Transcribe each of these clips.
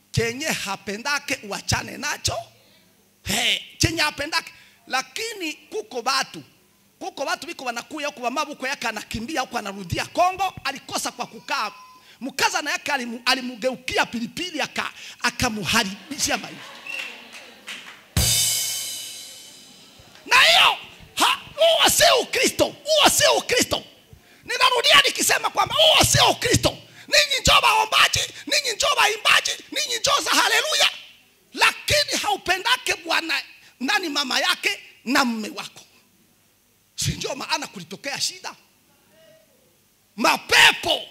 chenye hapendake uachane nacho hey, chenye hapendake lakini kuko batu kuko batu biko wanakuya huku wamabuko yake anakimbia huku anarudia Kongo alikosa kwa kukaa mkazana yake alimu- alimugeukia pilipili aka akamuharibishia maisha na hiyo ha- huo sio Ukristo, huo sio Ukristo. Ninarudia nikisema kwamba huo sio Ukristo. Ninyi njoo waombaji, ninyi njoo waimbaji, ninyi njoo za haleluya, lakini haupendake bwana nani mama yake na mme wako, si ndio maana kulitokea shida, mapepo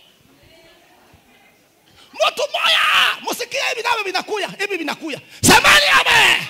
mtu moya, musikie hivi navyo vinakuya, hivi vinakuya, semeni amen.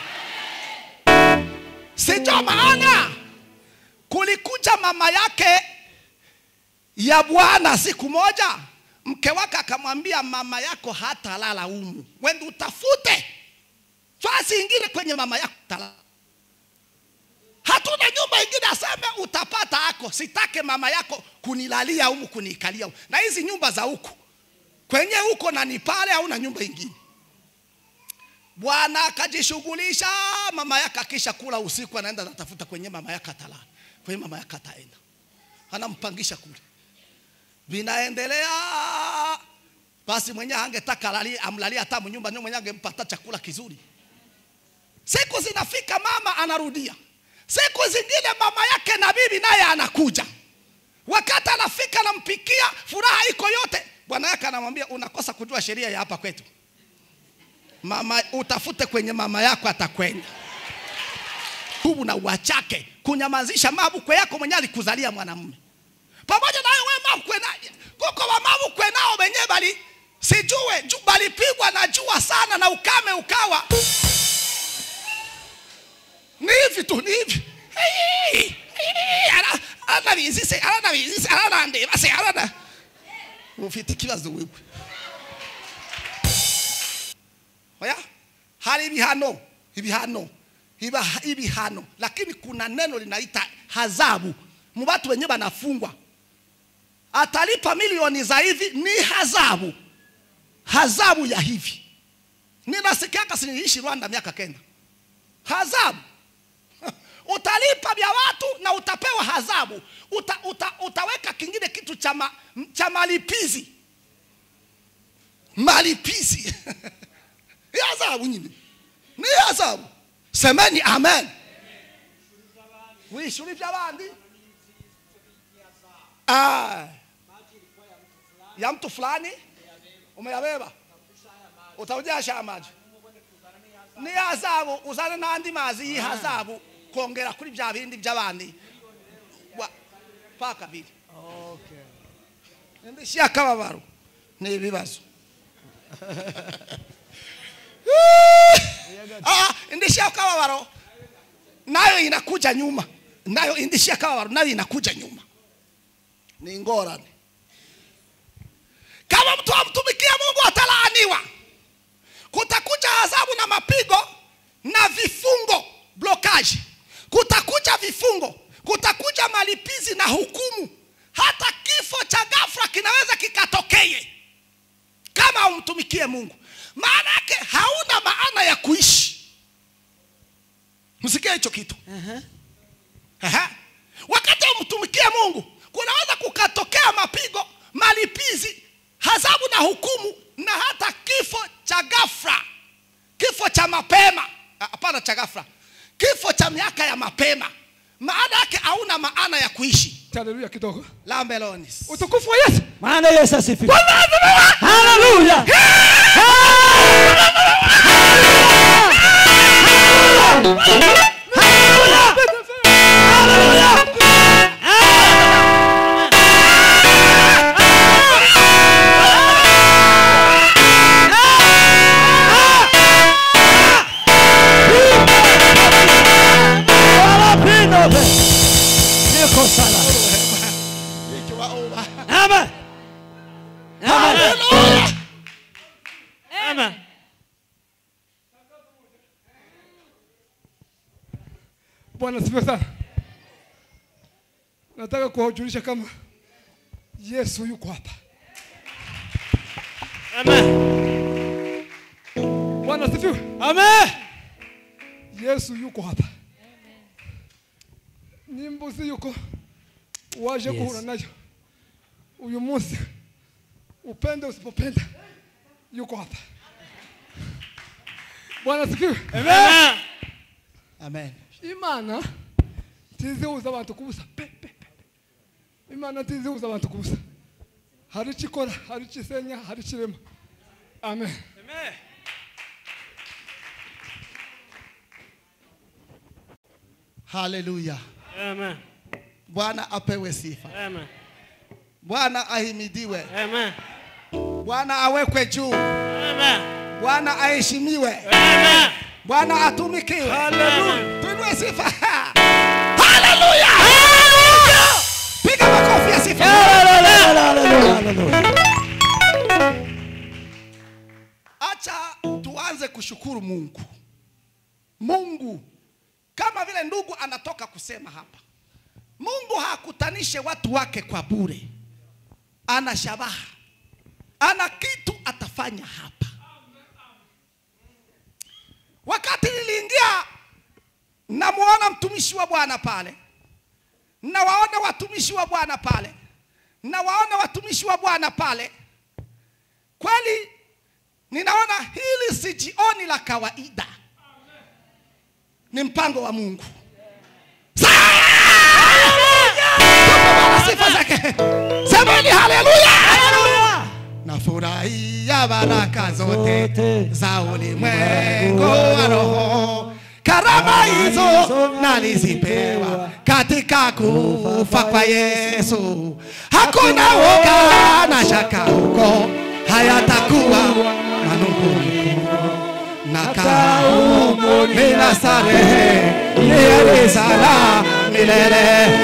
Sio maana kulikuja mama yake ya bwana siku moja, mke wake akamwambia mama yako hatalala humu, wende utafute fasi ingine kwenye mama yako talala. Hatuna nyumba ingine, aseme utapata ako, sitake mama yako kunilalia humu kuniikalia humu. Na hizi nyumba za huku kwenye huko na ni pale, hauna nyumba ingine. Bwana akajishughulisha, mama yake akisha kula usiku, anaenda anatafuta kwenye mama yake atalala, kwenye mama yake ataenda, anampangisha kule, vinaendelea basi. Mwenyewe angetaka alali- amlalie hata mnyumba, ndio mwenyewe angempa hata chakula kizuri. Siku zinafika, mama anarudia. Siku zingine mama yake na bibi naye anakuja, wakati anafika, anampikia, furaha iko yote. Bwana yake anamwambia unakosa kujua sheria ya hapa kwetu mama utafute kwenye mama yako atakwenda tubu na uachake kunyamazisha mabukwe yako mwenye alikuzalia mwanamume pamoja nayo we mabukwe na kuko wa mabukwe nao wenyewe bali sijue ju- balipigwa na jua sana na ukame ukawa ni hivi tu ni hivi Hii, hii, ara- arana bizise arana bizise arana ndeba se arana ufite ikibazo wewe oya hari ibihano ibihano iba ibihano lakini kuna neno linaita hazabu mu watu wenyewe wanafungwa atalipa milioni za hivi ni hazabu hazabu ya hivi ninasikiaka siniishi rwanda miaka kenda hazabu utalipa vya watu na utapewa hazabu uta, uta, utaweka kingine kitu cha, ma, cha malipizi malipizi ni adhabu nyine ni adhabu semeni amen wishuri by'abandi Ah. ya mtu fulani umeyabeba utaujasha maji ni adhabu uzane n'andi mazi y'ihazabu kongera kuri bya bindi by'abandi Wa- paka biri indishyi y'akababaro ni ibibazo Ah, indishyi y'akababaro nayo inakuja nyuma, nayo indishyi y'akababaro nayo inakuja nyuma, ni ngorane. Kama mtu amtumikia Mungu atalaaniwa, kutakuja adhabu na mapigo na vifungo, blokaji, kutakuja vifungo, kutakuja malipizi na hukumu. Hata kifo cha ghafla kinaweza kikatokee kama umtumikie Mungu. Maana yake hauna maana ya kuishi. Msikie hicho kitu. Aha. Wakati umtumikie Mungu, kunaweza kukatokea mapigo, malipizi, adhabu na hukumu na hata kifo cha ghafla, kifo cha mapema. Ah, Hapana, cha ghafla, kifo cha miaka ya mapema. Maana yake hauna maana ya kuishi. haleluya kidogo Lambelonis. utukufu wa yesu Maana Yesu asifiwe. Bwana asifiwe. Haleluya. Niko salama. Ikiwaomba. Amen. Amen. Haleluya. Amen. bwana asifiwe sana nataka kuwajulisha kama yesu yuko hapa Amen. Bwana asifiwe. Amen. Yesu yuko hapa. Nimbuzi yuko waje Yes. kuhura nayo uyu munsi, upende usipopenda, yuko hapa. Bwana asifiwe. Amen. amen Imana tizihuza abantu kubusa pe pe pe. pe. Imana tizihuza abantu kubusa. Hari icyo ikora, hari icyo isenya, hari icyo irema. Amen. haleluya Amen. bwana apewe sifa Amen. bwana ahimidiwe Amen. bwana awekwe juu Amen. bwana aheshimiwe Amen. bwana atumikiwe Hallelujah. tuinue sifa haleluya piga makofi ya sifa acha tuanze kushukuru mungu mungu kama vile ndugu anatoka kusema hapa mungu hakutanishe watu wake kwa bure ana shabaha ana kitu atafanya hapa wakati niliingia namuona mtumishi wa bwana pale nawaona watumishi wa bwana pale nawaona watumishi wa bwana pale kweli ninaona hili si jioni la kawaida ni mpango wa mungu Bwana sifa zake semeni haleluya nafurahia baraka zote Zote. za ulimwengu wa roho karama hizo nalizipewa katika kufa kwa yesu hakuna woga na shaka huko hayatakuwa manunguniko nakaa humo bila starehe milele sana milele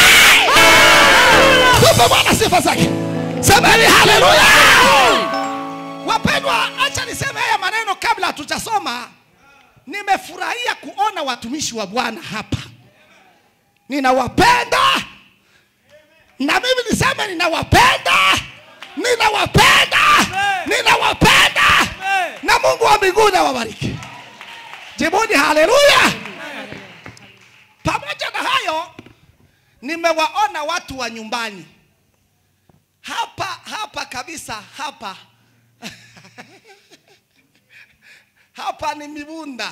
Tupe Bwana sifa zake. Semeni haleluya. Wapendwa, acha niseme haya maneno kabla hatujasoma. Nimefurahia kuona watumishi wa Bwana hapa. Ninawapenda. Na mimi niseme ninawapenda. Ninawapenda. Ninawapenda. Na Mungu wa mbinguni awabariki. Jibuni haleluya. Pamoja na hayo nimewaona watu wa nyumbani hapa hapa kabisa hapa hapa ni mibunda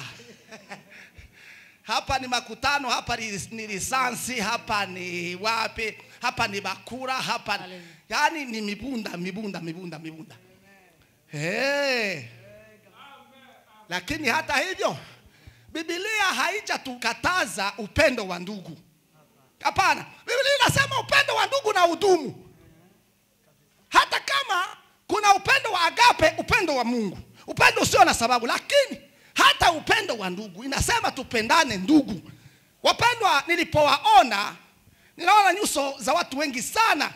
hapa ni makutano hapa ni, ni lisansi hapa ni wapi hapa ni bakura hapa yaani ni mibunda mibunda mibunda mibunda hey. lakini hata hivyo bibilia haijatukataza upendo wa ndugu hapana biblia inasema upendo wa ndugu na udumu hata kama kuna upendo wa agape upendo wa mungu upendo usio na sababu lakini hata upendo wa ndugu inasema tupendane ndugu wapendwa nilipowaona ninaona nyuso za watu wengi sana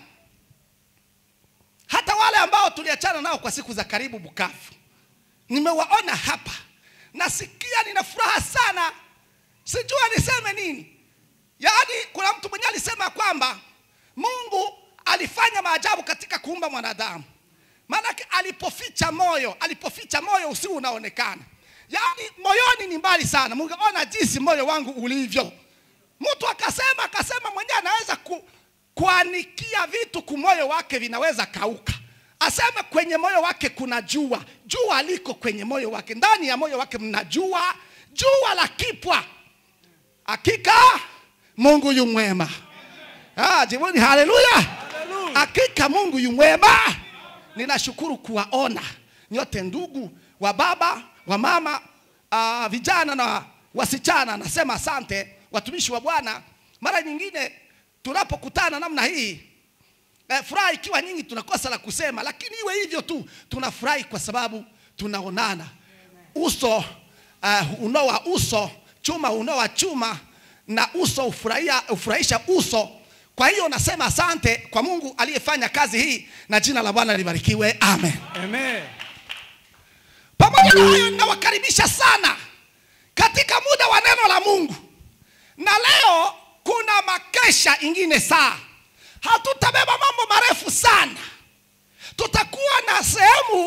hata wale ambao tuliachana nao kwa siku za karibu bukavu nimewaona hapa nasikia nina furaha sana sijua niseme nini yaani kuna mtu mwenyewe alisema kwamba mungu alifanya maajabu katika kuumba mwanadamu maanake alipoficha moyo alipoficha moyo usiu unaonekana yaani moyoni ni mbali sana mungeona jinsi moyo wangu ulivyo mtu akasema akasema mwenyewe anaweza ku, kuanikia vitu kumoyo wake vinaweza kauka aseme kwenye moyo wake kuna jua jua liko kwenye moyo wake ndani ya moyo wake mna jua jua la kipwa hakika mungu yu mwema ah, jibuni haleluya hakika mungu yu mwema ninashukuru kuwaona nyote ndugu wa baba wa mama uh, vijana na wasichana nasema asante watumishi wa bwana mara nyingine tunapokutana namna hii eh, furaha ikiwa nyingi tunakosa la kusema lakini iwe hivyo tu tunafurahi kwa sababu tunaonana uso uh, unoa uso chuma unoa chuma na uso ufurahia, ufurahisha uso kwa hiyo nasema asante kwa mungu aliyefanya kazi hii na jina la bwana libarikiwe amen Amen. pamoja na hayo ninawakaribisha sana katika muda wa neno la mungu na leo kuna makesha ingine saa hatutabeba mambo marefu sana tutakuwa na sehemu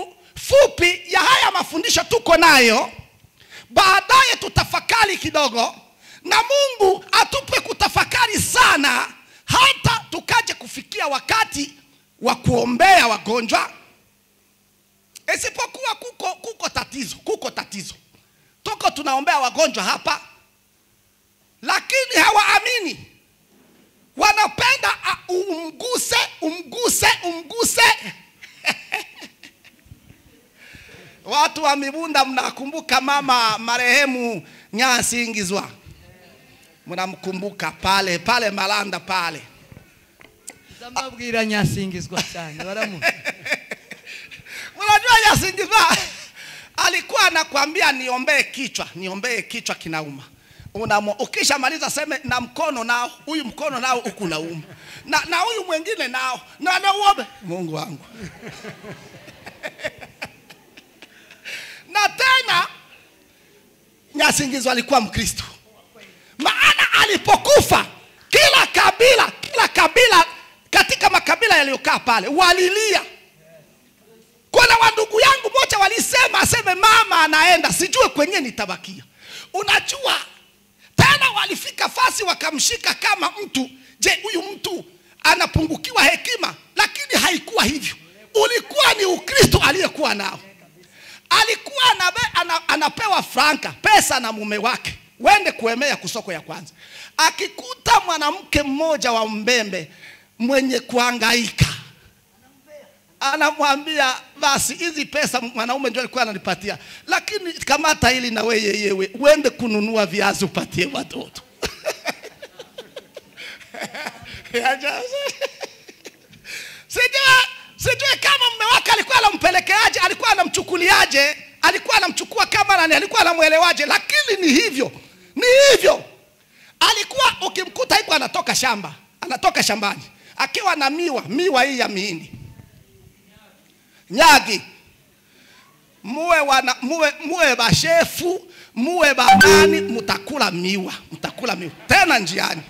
fupi ya haya mafundisho tuko nayo baadaye tutafakari kidogo na mungu atupe kutafakari sana hata tukaje kufikia wakati wa kuombea wagonjwa isipokuwa kuko, kuko tatizo kuko tatizo tuko tunaombea wagonjwa hapa lakini hawaamini wanapenda a- umguse umguse umguse watu wa mibunda mnakumbuka mama marehemu nyasingizwa mnamkumbuka pale pale malanda pale ndamabwira nyasingizwa cyane baramu unajua nyasingizwa alikuwa anakwambia niombee kichwa niombee kichwa kinauma Unamo, ukishamaliza seme na mkono nao huyu mkono nao huku nauma na, na huyu mwingine nao na nauombe mungu wangu na tena nyasingizwa alikuwa mkristo maana alipokufa kila kabila kila kabila katika makabila yaliyokaa pale walilia kuna wandugu yangu moja walisema aseme mama anaenda sijue kwenye nitabakia unajua tena walifika fasi wakamshika kama mtu je huyu mtu anapungukiwa hekima lakini haikuwa hivyo ulikuwa ni ukristo aliyekuwa nao alikuwa anabe, ana, anapewa franka pesa na mume wake wende kuemea kusoko ya kwanza akikuta mwanamke mmoja wa mbembe mwenye kuangaika anamwambia basi hizi pesa mwanaume ndio alikuwa ananipatia lakini kamata hili na wewe yewe uende kununua viazi upatie watoto sijue sijue kama mume wake alikuwa anampelekeaje alikuwa anamchukuliaje alikuwa anamchukua kama nani alikuwa anamwelewaje lakini ni hivyo ni hivyo alikuwa ukimkuta hivyo anatoka shamba anatoka shambani akiwa na miwa miwa hii ya mihindi nyagi muwe wana, muwe, muwe bashefu muwe banani mtakula miwa mtakula miwa tena njiani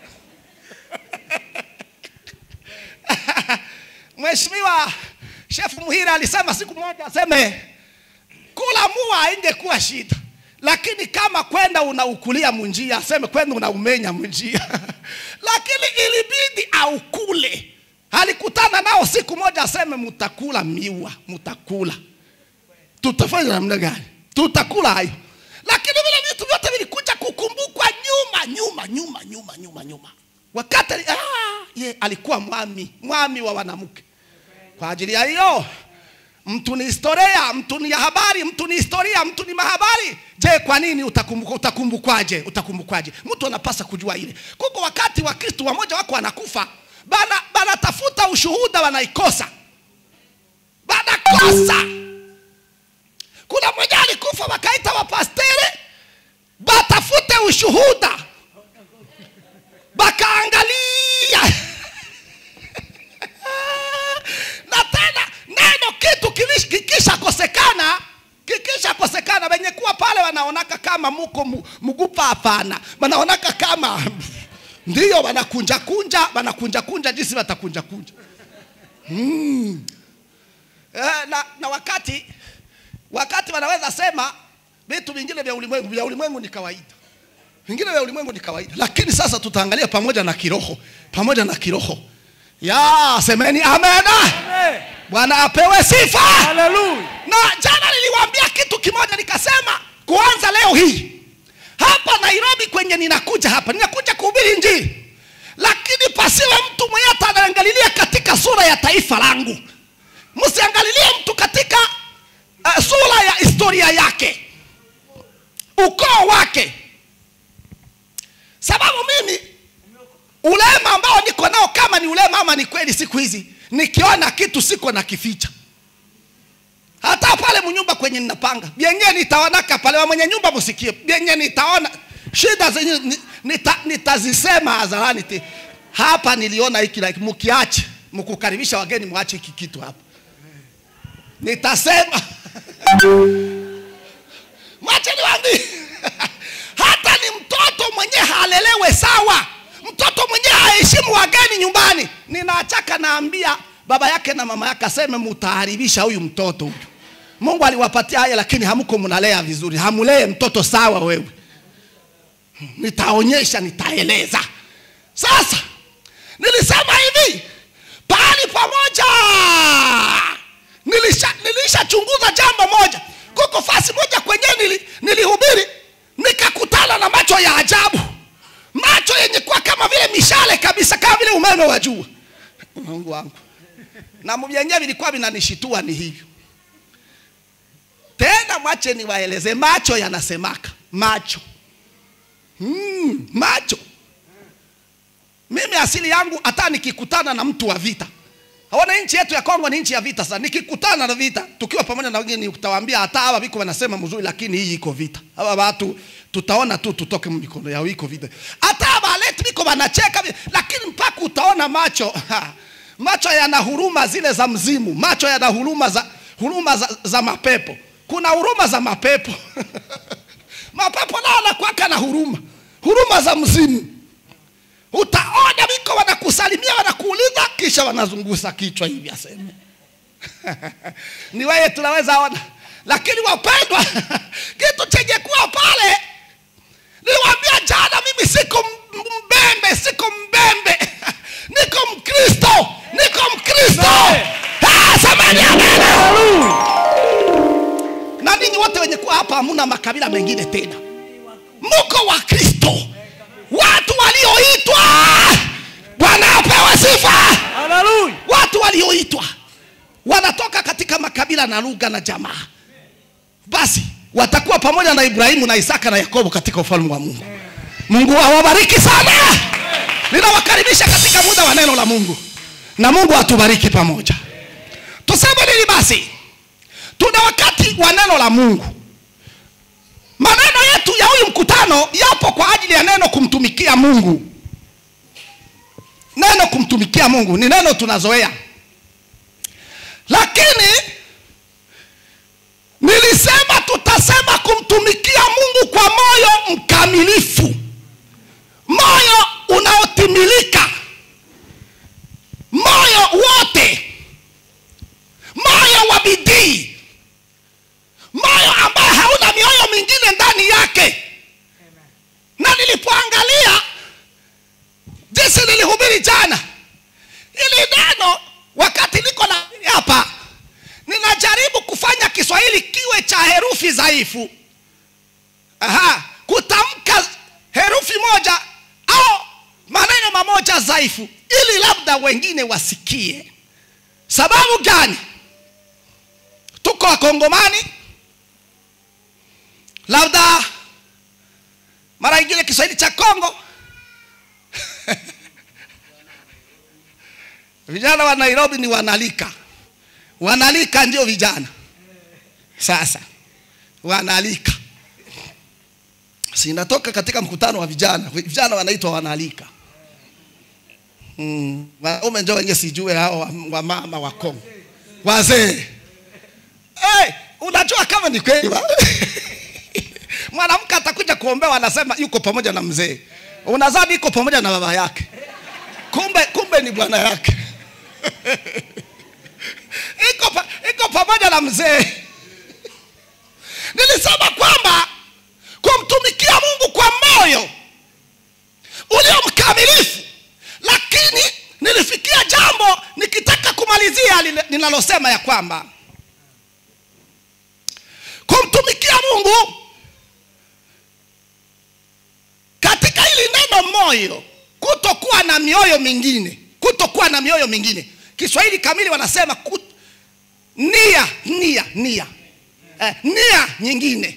mheshimiwa shefu muhira alisema siku moja aseme kula mua ingekuwa shida lakini kama kwenda unaukulia munjia aseme kwenda unaumenya munjia lakini ilibidi aukule alikutana nao siku moja aseme mutakula miwa mutakula tutafanya namna gani tutakula hayo lakini vile vitu vyote vilikuja kukumbukwa nyuma nyuma nyuma nyuma nyuma nyuma wakati ali- ah, ye alikuwa mwami mwami wa wanamke kwa ajili ya hiyo mtu ni historia mtu ni ya habari mtu ni historia mtu ni mahabari je kwa nini utakumbuka utakumbukwaje utakumbukwaje mtu anapasa kujua ile kuko wakati wa kristu wamoja wako wanakufa bana banatafuta ushuhuda wanaikosa banakosa kuna mmoja alikufa wakaita wapastere batafute ushuhuda bakaangalia na tena neno kitu kilish- kikisha kosekana kikisha kosekana wenye kuwa pale wanaonaka kama muko mu- mugupa hapana wanaonaka kama ndiyo wanakunja kunja wanakunja kunja jinsi watakunja kunja mm. eh, na, na wakati wakati wanaweza sema vitu vingine vya ulimwengu vya ulimwengu ni kawaida vingine vya ulimwengu ni kawaida lakini sasa tutaangalia pamoja na kiroho pamoja na kiroho ya semeni amena bwana apewe sifa haleluya na jana niliwaambia kitu kimoja nikasema kuanza leo hii hapa nairobi kwenye ninakuja hapa ninakuja kuhubiri njiri lakini pasiwe mtu mwenye ataangalilia katika sura ya taifa langu msiangalilie mtu katika uh, sura ya historia yake ukoo wake sababu mimi ulema ambao niko nao kama ni ulema ama ni kweli siku hizi nikiona kitu siko na kificha hata pale mnyumba kwenye ninapanga vyenye nitaonaka pale wa mwenye nyumba msikie vyenye nitaona shida zenye ni- nita, nitazisema hadharani ti hapa niliona hiki like, mkiache mkukaribisha wageni mwache hiki kitu hapa nitasema mwache niwaambie hata ni mtoto mwenye halelewe sawa mtoto mwenye haheshimu wageni nyumbani ninaachaka naambia baba yake na mama yake aseme mutaharibisha huyu mtoto huyu mungu aliwapatia haya lakini hamko mnalea vizuri hamulee mtoto sawa wewe nitaonyesha nitaeleza sasa nilisema hivi pahali pamoja nilisha nilishachunguza jambo moja kuko fasi moja kwenyewe nili, nilihubiri nikakutana na macho ya ajabu macho yenye kuwa kama vile mishale kabisa kama vile umeme wa jua mungu wangu na vyenyewe vilikuwa vinanishitua ni hivyo tena mwache niwaeleze macho yanasemaka macho mm, macho mimi asili yangu hata nikikutana na mtu wa vita aona nchi yetu ya kongo ni nchi ya vita sana nikikutana na vita tukiwa pamoja na wengine utawaambia hata hawa viko wanasema mzuri lakini hii iko vita hawa watu tutaona tu tutoke mikono yao iko vita hata hawa letu viko wanacheka vi- lakini mpaka utaona macho macho yana huruma zile za mzimu macho yana huruma za huruma za, za mapepo kuna huruma za mapepo mapepo nao anakwaka na huruma huruma za mzimu utaona viko wanakusalimia wanakuuliza kisha wanazungusa kichwa hivi aseme ni wewe tunaweza ona lakini wapendwa kitu chenye kuwa pale niliwaambia jana mimi siko m- mbembe siko mbembe niko mkristo niko mkristo Ah, samani amen na ninyi wote wenye kuwa hapa hamuna makabila mengine tena mko wa kristo watu walioitwa bwana apewe sifa Hallelujah. watu walioitwa wanatoka katika makabila na lugha na jamaa basi watakuwa pamoja na ibrahimu na isaka na yakobo katika ufalme wa mungu mungu awabariki sana ninawakaribisha katika muda wa neno la mungu na mungu atubariki pamoja tuseme nini basi tuna wakati wa neno la mungu maneno yetu ya huyu mkutano yapo kwa ajili ya neno kumtumikia mungu neno kumtumikia mungu ni neno tunazoea lakini nilisema tutasema kumtumikia mungu kwa moyo mkamilifu moyo unaotimilika moyo wote moyo wa bidii moyo ambaye hauna mioyo mingine ndani yake na nilipoangalia jinsi nilihubiri jana ili neno wakati niko na hapa ninajaribu kufanya kiswahili kiwe cha herufi dhaifu Aha, kutamka herufi moja au maneno mamoja dhaifu ili labda wengine wasikie sababu gani tuko wakongomani labda mara ingine kiswahili cha kongo vijana wa nairobi ni wanalika wanalika ndio vijana sasa wanalika sinatoka katika mkutano wa vijana vijana wanaitwa wanalika mm. wanaume njo wenye sijue hao wa- wamama wa kongo wazee hey, unajua kama ni kweli wa- mwanamke atakuja kuombewa anasema yuko pamoja na mzee unazani iko pamoja na baba yake kumbe kumbe ni bwana yake iko, pa, iko pamoja na mzee nilisema kwamba kumtumikia mungu kwa moyo ulio mkamilifu lakini nilifikia jambo nikitaka kumalizia lile- ninalosema ya kwamba kumtumikia mungu katika hili neno moyo kutokuwa na mioyo mingine kutokuwa na mioyo mingine kiswahili kamili wanasema kut... nia nia nia eh, nia nyingine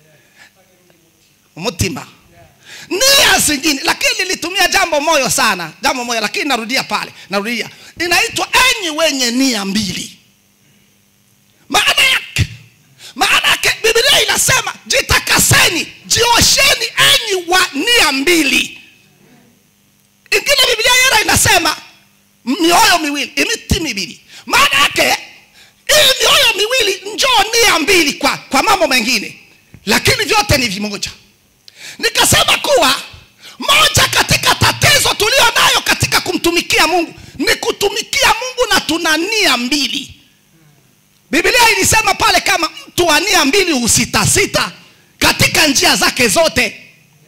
mutima nia zingine lakini nilitumia jambo moyo sana jambo moyo lakini narudia pale narudia inaitwa enyi wenye nia mbili maana yake maana yake biblia inasema jitakaseni jiosheni enyi wa nia mbili ingine biblia yera inasema mioyo miwili imiti mibili maana yake hii mioyo miwili njoo nia mbili kwa, kwa mambo mengine lakini vyote ni vimoja nikasema kuwa moja katika tatizo tulio nayo katika kumtumikia mungu ni kutumikia mungu na tuna nia mbili biblia ilisema pale kama mtu wa nia mbili husitasita katika njia zake zote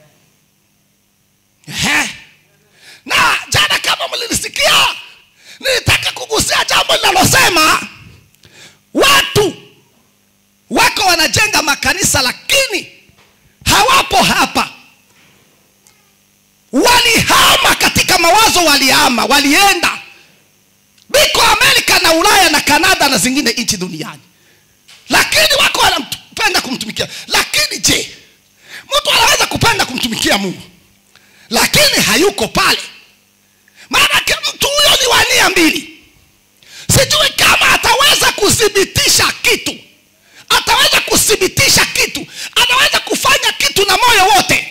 Ehe. na jana kama mlilisikia nilitaka kugusia jambo linalosema watu wako wanajenga makanisa lakini hawapo hapa walihama katika mawazo walihama walienda biko amerika na ulaya na kanada na zingine nchi duniani lakini wako wanapenda kumtumikia lakini je mtu anaweza kupenda kumtumikia mungu lakini hayuko pale maanake mtu huyo ni wa nia mbili sijui kama ataweza kuthibitisha kitu ataweza kuthibitisha kitu anaweza kufanya kitu na moyo wote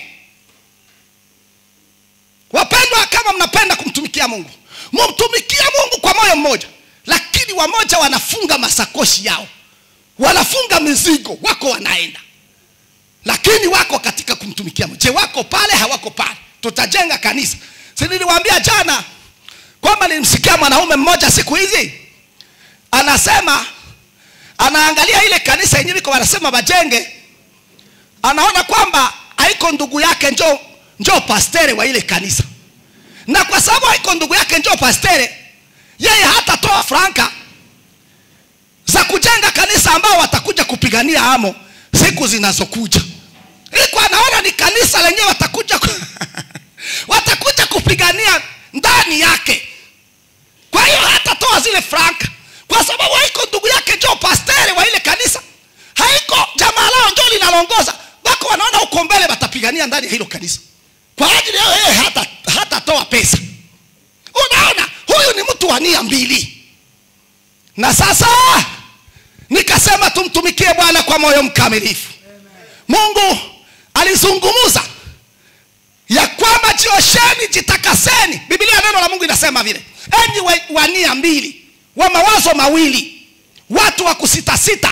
wapendwa kama mnapenda kumtumikia mungu mumtumikie mungu kwa moyo mmoja lakini wamoja wanafunga masakoshi yao wanafunga mizigo wako wanaenda lakini wako katika kumtumikia mungu je wako pale hawako pale tutajenga kanisa si niliwaambia jana kwamba nilimsikia mwanaume mmoja siku hizi anasema anaangalia ile kanisa yenyewe iko wanasema wajenge anaona kwamba haiko ndugu yake njo njo pastere wa ile kanisa na kwa sababu haiko ndugu yake njo pastere yeye hatatoa franka za kujenga kanisa ambao watakuja kupigania amo siku zinazokuja iko anaona ni kanisa lenyewe watakuja ku... watakuja kupigania ndani yake kwa hiyo hatatoa zile franka kwa sababu haiko ndugu yake njo pastere wa ile kanisa haiko jamaa lao njo linalongoza wako wanaona huko mbele watapigania ndani ya hilo kanisa kwa ajili yao yeye hata hatatoa pesa unaona huyu ni mtu wa nia mbili na sasa nikasema tumtumikie bwana kwa moyo mkamilifu mungu alizungumza ya kwamba jiosheni jitakaseni biblia neno la mungu inasema vile enyi wa, wa nia mbili wa mawazo mawili watu wa kusitasita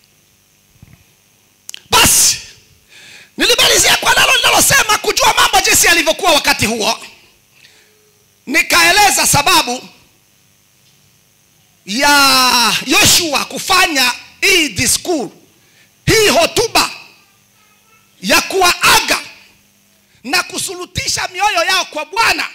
basi nilimalizia kwa nalo linalosema kujua mambo jinsi yalivyokuwa wakati huo nikaeleza sababu ya yoshua kufanya hii diskur hii hotuba ya kuwaaga na kusulutisha mioyo yao kwa bwana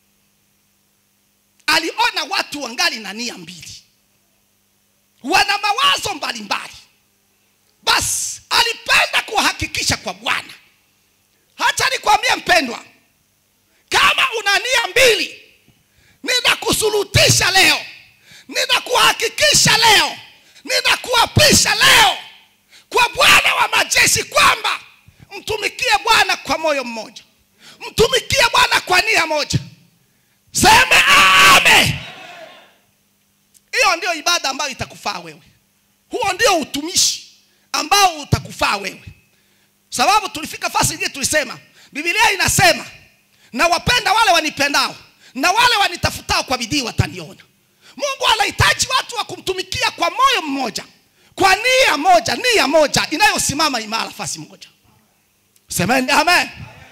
aliona watu wangali na nia mbili wana mawazo mbalimbali basi alipenda kuhakikisha kwa bwana hata nikwambie mpendwa kama una nia mbili ninakusulutisha leo ninakuhakikisha leo ninakuapisha leo kwa bwana wa majeshi kwamba mtumikie bwana kwa moyo mmoja mtumikie bwana kwa nia moja seme ame hiyo ndio ibada ambayo itakufaa wewe huo ndio utumishi ambao utakufaa wewe sababu tulifika fasi ingine tulisema bibilia inasema na wapenda wale wanipendao na wale wanitafutao kwa bidii wataniona mungu anahitaji watu wa kumtumikia kwa moyo mmoja kwa nia moja nia moja inayosimama imara fasi moja semeni amen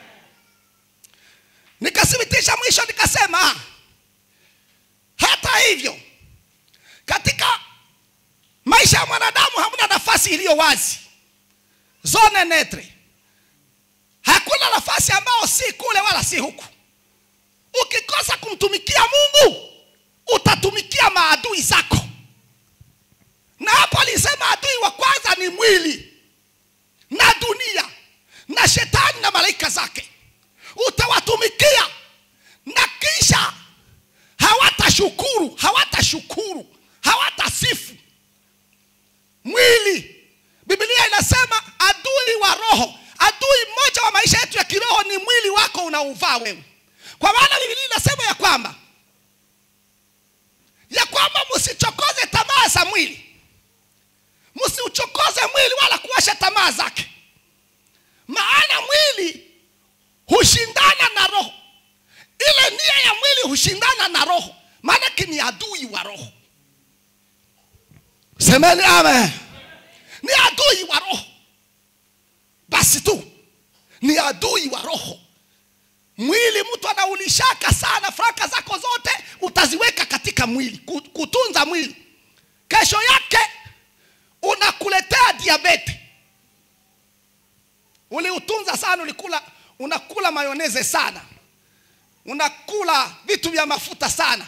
nikathibitisha mwisho nikasema hata hivyo katika maisha ya mwanadamu hamna nafasi iliyo wazi zone netre hakuna nafasi ambayo si kule wala si huku ukikosa kumtumikia mungu utatumikia maadui zako na hapo alisema adui wa kwanza ni mwili na dunia na shetani na malaika zake utawatumikia na kisha hawatashukuru hawatashukuru hawatasifu mwili biblia inasema adui wa roho adui mmoja wa maisha yetu ya kiroho ni mwili wako unauvaa wewe kwa maana biblia inasema ya kwamba ya kwamba msichokoze tamaa za mwili msiuchokoze mwili wala kuwasha tamaa zake maana mwili hushindana na roho ile nia ya mwili hushindana na roho maanake ni adui wa roho semeni amen ni adui wa roho basi tu ni adui wa roho mwili mtu anaulishaka sana faraka zako zote utaziweka katika mwili ku- kutunza mwili kesho yake unakuletea diabete uliutunza sana ulikula unakula mayoneze sana unakula vitu vya mafuta sana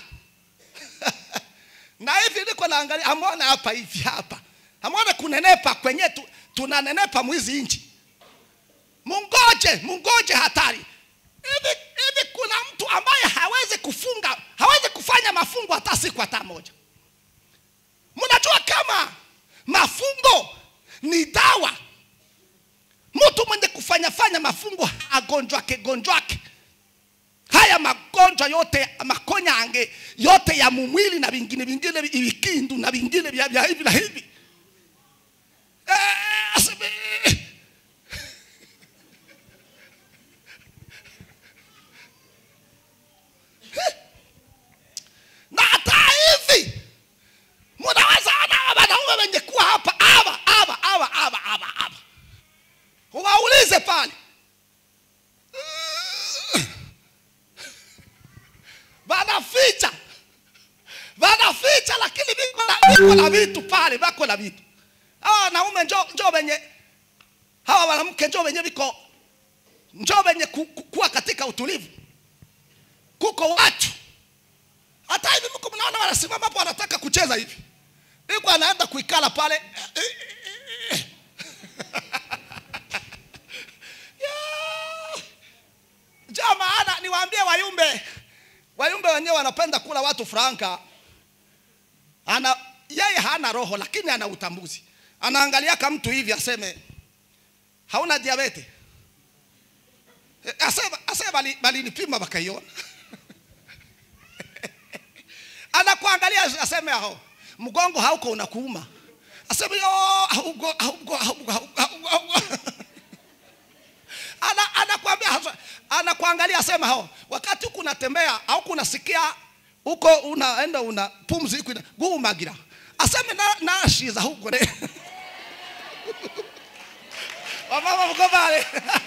na hivi niko naangalia amona hapa hivi hapa amona kunenepa kwenye tu, tunanenepa mwizi nchi mungoje mungoje hatari hivi hivi kuna mtu ambaye hawezi kufunga hawezi kufanya mafungo hata siku hata moja mnajua kama mafungo ni dawa mtu mwenye kufanya fanya mafungo agonjwake gonjwake haya magonjwa yote makonya ange yote ya mumwili na vingine vingine vikindu na vingine vya vya hivi na hivi Eh, aseme- na hata hivi mnaweza ona hawa wanaume wenye kuwa hapa hapa hapa hapa hapa hapa hapa waulize pale wanaficha wanaficha lakini viko na viko na vitu pale vako na vitu hawa wanaume njo njo wenye hawa wanamke njo wenye viko njo wenye ku, ku, kuwa katika utulivu kuko watu hata hivi mko mnaona wanasimama hapo wanataka kucheza hivi iko anaenda kuikala pale Yeah. Ndio maana niwaambie wayumbe wayumbe wenyewe wanapenda kula watu franka ana yeye hana roho lakini ana utambuzi anaangalia kama mtu hivi aseme hauna diabete Eh, asema asema bali balinipima bakaiona anakuangalia aseme hao mgongo hauko unakuuma aseme yo hauko hauko hauko hauko hauko ana anakuambia hasa- anakuangalia sema hao wakati huku unatembea au kunasikia huko unaenda una pumzi iko gumagira aseme na nashiza huko ne wamama mko pale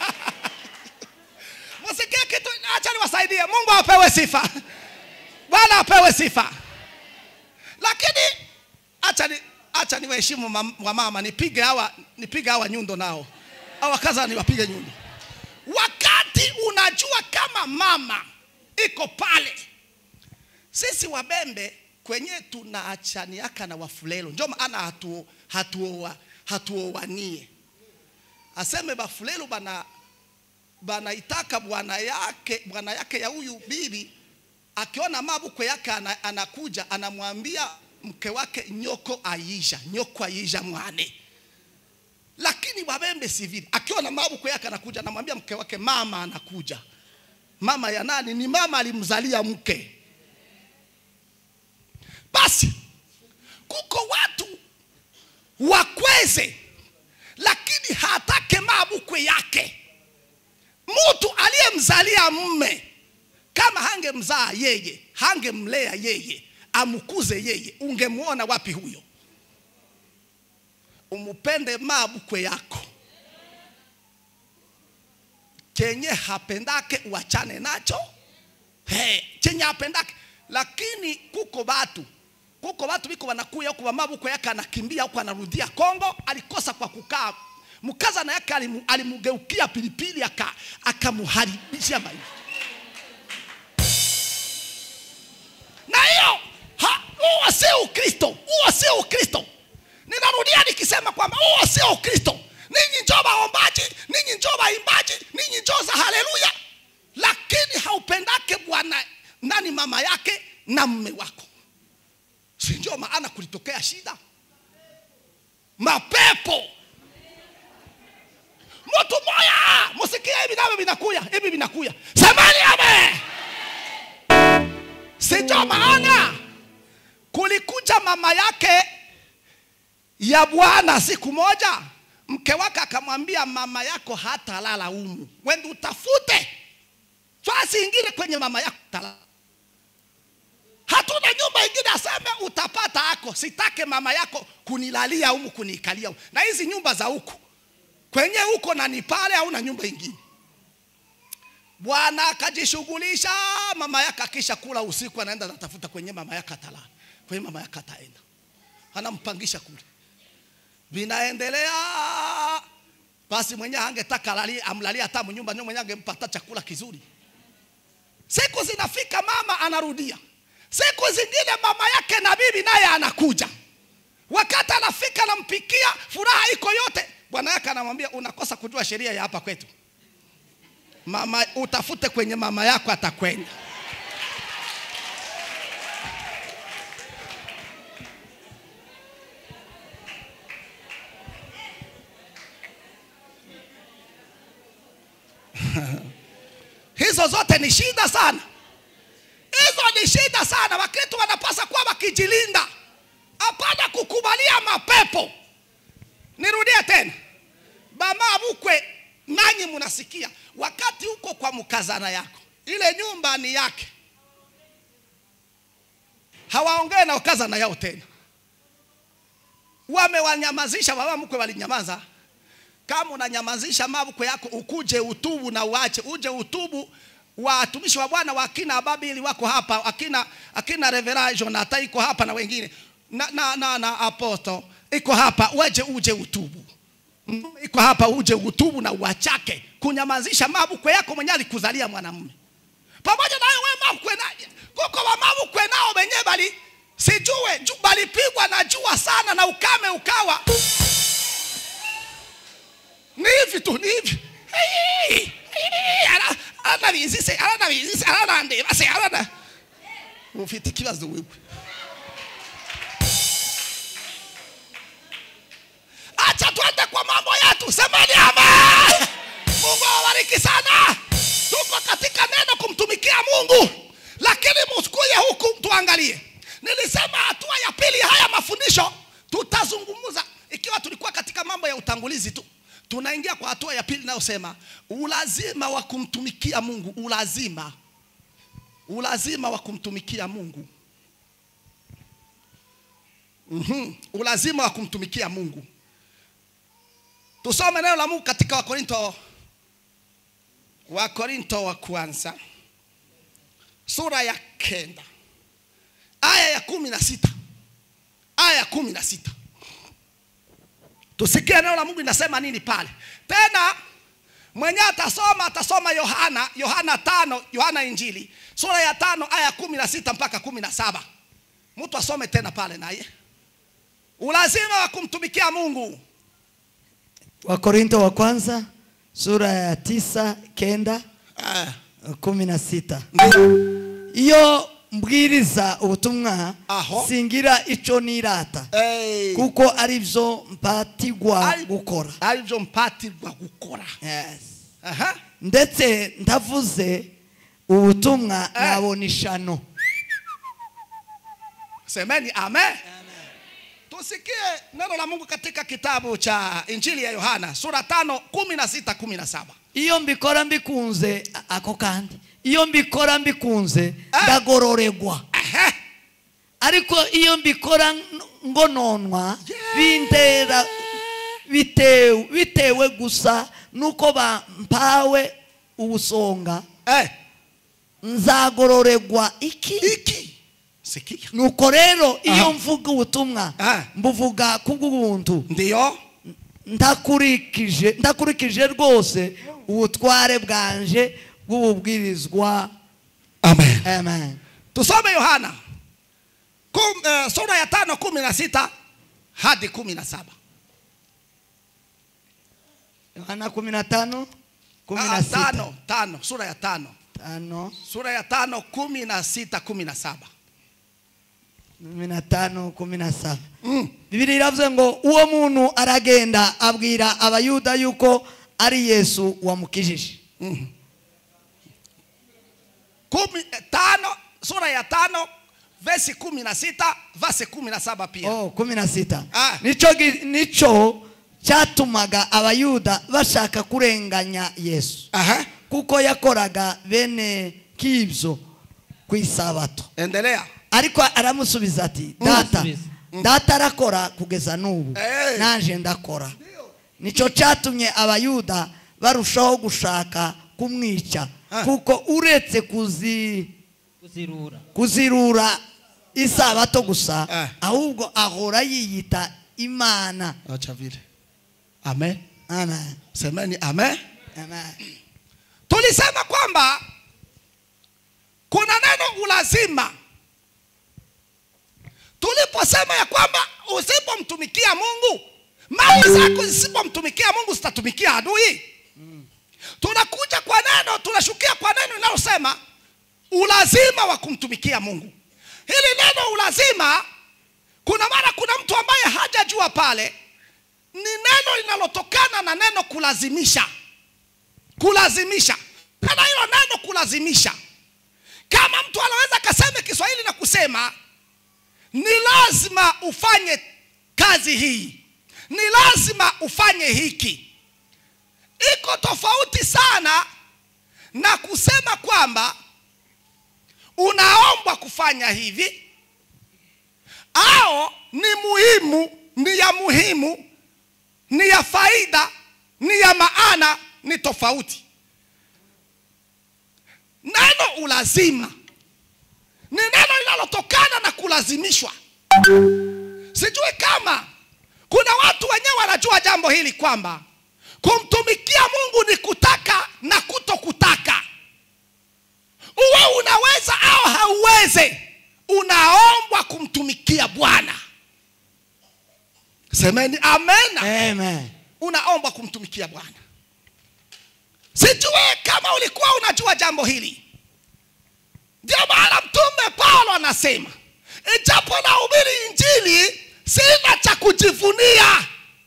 msikie kitu acha niwasaidie Mungu apewe sifa Bwana apewe sifa lakini acha ni acha niwaheshimu mam- wamama nipige hawa nipige hawa nyundo nao hawa kaza niwapige nyundo wakati unajua kama mama iko pale sisi wabembe kwenye tunaachaniaka na wafulelo njo maana hatu hatuoa hatuowanie aseme bafulelo bana banaitaka bwana yake bwana yake ya huyu bibi akiona mabukwe yake ana, anakuja anamwambia mke wake nyoko aisha nyoko aisha mwane lakini wabembe si vile akiona mabukwe yake anakuja anamwambia mke wake mama anakuja mama ya nani ni mama alimzalia mke basi kuko watu wakweze lakini hatake mabukwe yake mtu aliyemzalia mme kama hangemzaa yeye hangemlea yeye amkuze yeye ungemwona wapi huyo umupende mabukwe yako chenye hapendake uachane nacho hey, chenye hapendake lakini kuko watu kuko watu biko wanakuya huko mamabukwe yake anakimbia huko anarudia Kongo alikosa kwa kukaa mkazana yake alimu- alimugeukia pilipili aka akamuharibishia maisha na hiyo ha- huo sio ukristo huo sio ukristo ninarudia nikisema kwamba huo sio ukristo ninyi njoo waombaji ninyi njoo waimbaji ninyi njoo za haleluya lakini haupendake bwana nani mama yake na mme wako si ndio maana kulitokea shida mapepo mtu moya musikie hivi navyo vinakuya hivi vinakuya semani ame si ndio maana kulikuja mama yake ya bwana siku moja mke wake akamwambia mama yako hatalala humu wende utafute fasi ingine kwenye mama yako talala hatuna nyumba ingine aseme utapata ako sitake mama yako kunilalia humu kuniikalia humu. na hizi nyumba za huku kwenye huko na ni pale hauna nyumba ingine bwana akajishughulisha mama yake akisha kula usiku anaenda anatafuta kwenye mama yake atalala kwenye mama yake ataenda anampangisha kule vinaendelea basi mwenyewe angetaka alali- amlalie hata mnyumba ndio mwenyewe angempa hata chakula kizuri siku zinafika mama anarudia siku zingine mama yake na bibi naye anakuja wakati anafika anampikia furaha iko yote bwana yake anamwambia unakosa kujua sheria ya hapa kwetu mama utafute kwenye mama yako atakwenda hizo zote ni shida sana hizo ni shida sana wakristo wanapasa kuwa wakijilinda hapana kukubalia mapepo nirudie tena mama mkwe nanyi mnasikia wakati huko kwa mkazana yako ile nyumba ni yake hawaongee na ukazana yao tena wamewanyamazisha baba mkwe walinyamaza kama unanyamazisha mabukwe yako ukuje utubu na uache uje utubu watumishi wa bwana wa akina ababili wako hapa akina akina revera jonata iko hapa na wengine na, na, na, na aposto iko hapa weje uje utubu Mm, iko hapa uje utubu na uachake kunyamazisha mabukwe yako mwenye alikuzalia mwanamume pamoja na wewe mabukwe na kuko wa mabukwe nao wenyewe bali sijue ju, balipigwa na jua sana na ukame ukawa ni hivi tu ni hivi Hii, hii, ara- aranabizise aranabizise aranandeba se arana ufite ikibazo wewe acha twende kwa mambo yetu semeni amen mungu awabariki sana tuko katika neno kumtumikia mungu lakini msikuye huku tuangalie nilisema hatua ya pili haya mafundisho tutazungumza ikiwa tulikuwa katika mambo ya utangulizi tu tunaingia kwa hatua ya pili inayosema ulazima wa kumtumikia mungu ulazima ulazima wa kumtumikia mungu mm-hmm. ulazima wa kumtumikia mungu tusome neno la mungu katika wakorinto wakorinto wa kwanza sura ya kenda aya ya kumi na sita aya ya kumi na sita tusikie neno la mungu inasema nini pale tena mwenye atasoma atasoma yohana yohana tano yohana injili sura ya tano aya ya kumi na sita mpaka kumi na saba mtu asome tena pale naye ulazima wa kumtumikia mungu wakorinto wa kwanza sura ya tisa kenda Ah, kumi na sita ndio. iyo mbwiriza ubutumwa Aho. singira ico nirata Eh, kuko ari byo mpatirwa ari- gukora aribyo mpatirwa gukora Yes. aha ndetse ndavuze ubutumwa Eh. nabona ishano semeni amen tusikie neno la mungu katika kitabu cha injili ya yohana sura tano kumi na sita kumi na saba iyo mbikora mbikunze a- ako kandi iyo mbikora mbikunze Eh. ndagororegwa Ehe. ariko iyo mbikora n- ngononwa Yeah. bintera bitewe, bitewe gusa nuko bampawe ubusonga Eh, nzagororegwa iki iki sikia nuko rero iyo Aha. mvuga ubutumwa Ah. mbuvuga kubw'ubuntu ndiyo ndakurikije ndakurikije rwose ubutware bwanje bw'ububwirizwa amen amen tusome yohana Kum, uh, sura ya tano kumi na sita hadi kumi na saba yohana kumi na tano kumi Ah, na sita tano tano sura ya tano tano sura ya tano kumi na sita kumi na saba kumi na tano kumi na saba mm. bibiri iravuze ngo uwo muntu aragenda abwira abayuda yuko ari yesu wamukijije Mm. kumi, eh, tano sura ya tano vesi kumi na sita vasi kumi na saba pia oh, kumi na sita Ah. nico gi- nico cyatumaga abayuda bashaka kurenganya yesu Aha. kuko yakoraga bene k'ibyo ku isabato endelea ariko aramusubiza ati data Aramusubiza. data arakora kugeza n'ubu Eh. naje ndakora nicyo cyatumye abayuda barushaho gushaka kumwica Ah. kuko uretse kuzi kuzirura kuzirura isabato gusa Ah. ahubwo ahora yiyita imana acha vile amen amen semeni amen amen tulisema kwamba kuna neno ulazima tuliposema ya kwamba usipomtumikia mungu mali zako zisipomtumikia mungu zitatumikia adui tunakuja kwa neno tunashukia kwa neno linalosema ulazima wa kumtumikia mungu hili neno ulazima kuna mara kuna mtu ambaye hajajua pale ni neno linalotokana na neno kulazimisha kulazimisha kana hilo neno kulazimisha kama mtu anaweza akasema kiswahili na kusema ni lazima ufanye kazi hii ni lazima ufanye hiki iko tofauti sana na kusema kwamba unaombwa kufanya hivi au ni muhimu ni ya muhimu ni ya faida ni ya maana ni tofauti neno ulazima ni neno linalotokana na kulazimishwa sijui kama kuna watu wenyewe wanajua jambo hili kwamba kumtumikia mungu ni kutaka na kuto kutaka uwe unaweza au hauweze unaombwa kumtumikia bwana semeni amena amen unaombwa kumtumikia bwana sijue kama ulikuwa unajua jambo hili ndio maana mtume paulo anasema ijapo nahubiri injili sina cha kujivunia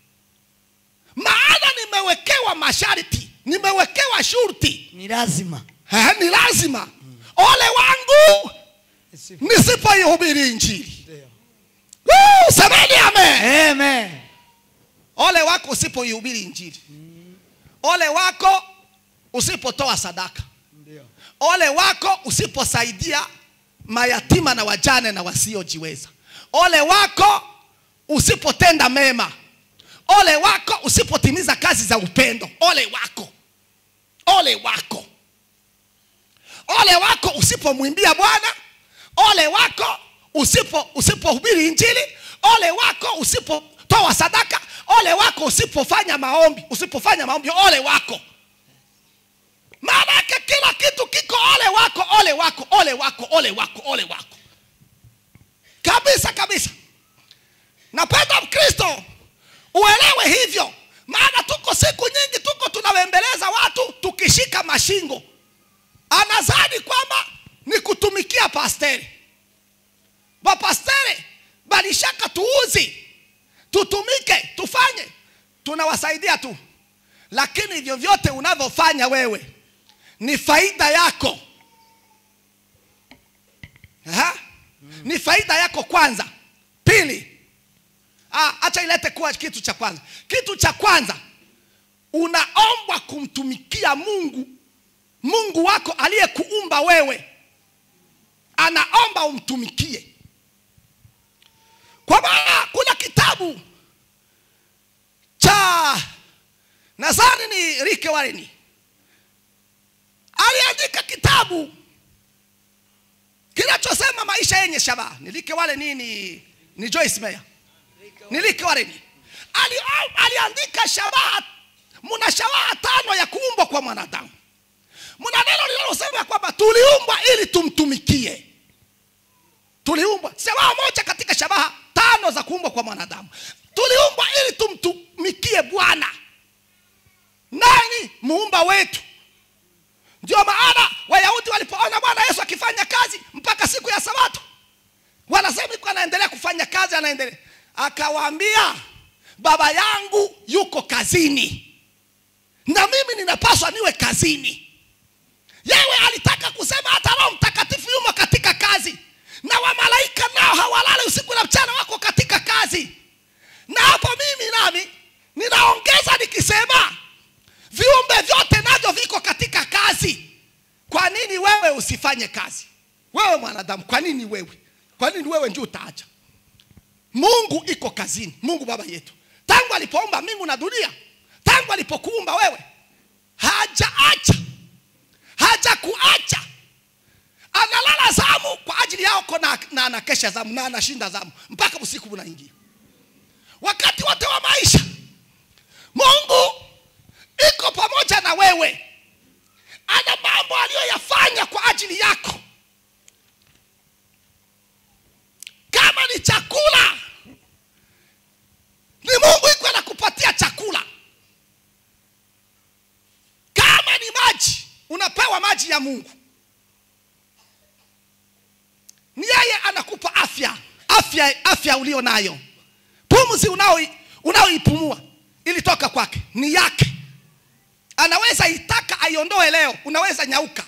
maana nimewekewa masharti nimewekewa shurti ni lazima Eh, ni lazima ole wangu nisipoihubiri injili Woo, semeni amen amen ole wako usipoihubiri injili ole wako usipotoa sadaka ole wako usiposaidia mayatima na wajane na wasiojiweza ole wako usipotenda mema ole wako usipotimiza kazi za upendo ole wako ole wako ole wako usipomwimbia bwana ole wako usipo usipohubiri injili ole wako usipotoa sadaka ole wako usipofanya maombi usipofanya maombi ole wako maana yake kila kitu kiko ole wako ole wako ole wako ole wako ole wako kabisa kabisa napenda mkristo uelewe hivyo maana tuko siku nyingi tuko tunawembeleza watu tukishika mashingo anazani kwamba ni kutumikia pasteri bapastere balishaka tuuzi tutumike tufanye tunawasaidia tu lakini vyovyote unavyofanya wewe ni faida yako Aha. ni faida yako kwanza pili ah, acha ilete kuwa kitu cha kwanza kitu cha kwanza unaombwa kumtumikia mungu mungu wako aliyekuumba wewe anaomba umtumikie kwa maana kuna kitabu cha nadhani ni rike warini aliandika kitabu kinachosema maisha yenye shabaha ni rike wale nini ni joyce meya ni rike warini Ali, aliandika shabaha muna shabaha tano ya kuumbwa kwa mwanadamu muna neno linalosema ya kwamba tuliumbwa ili tumtumikie tuliumbwa shabaha moja katika shabaha tano za kuumbwa kwa mwanadamu tuliumbwa ili tumtumikie bwana nani muumba wetu ndio maana wayahudi walipoona bwana yesu akifanya kazi mpaka siku ya sabato wanasema iko anaendelea kufanya kazi anaendelea akawaambia baba yangu yuko kazini na mimi ninapaswa niwe kazini yewe alitaka kusema hata roho mtakatifu yumo katika kazi na wamalaika nao hawalali usiku na mchana wako katika kazi na hapo mimi nami ninaongeza nikisema viumbe vyote navyo viko katika kazi kwa nini wewe usifanye kazi wewe mwanadamu kwa nini wewe kwa nini wewe ndio utaacha mungu iko kazini mungu baba yetu tangu alipoumba mbingu na dunia tangu alipokuumba wewe hajaacha hajakuacha analala zamu kwa ajili yako na, na anakesha zamu na anashinda zamu mpaka usiku unaingia wakati wote wa maisha mungu iko pamoja na wewe ana mambo aliyoyafanya kwa ajili yako kama ni chakula ni mungu iko anakupatia chakula kama ni maji unapewa maji ya mungu ni yeye anakupa afya afya afya ulio nayo pumzi unao- unaoipumua ilitoka kwake ni yake anaweza itaka aiondoe leo unaweza nyauka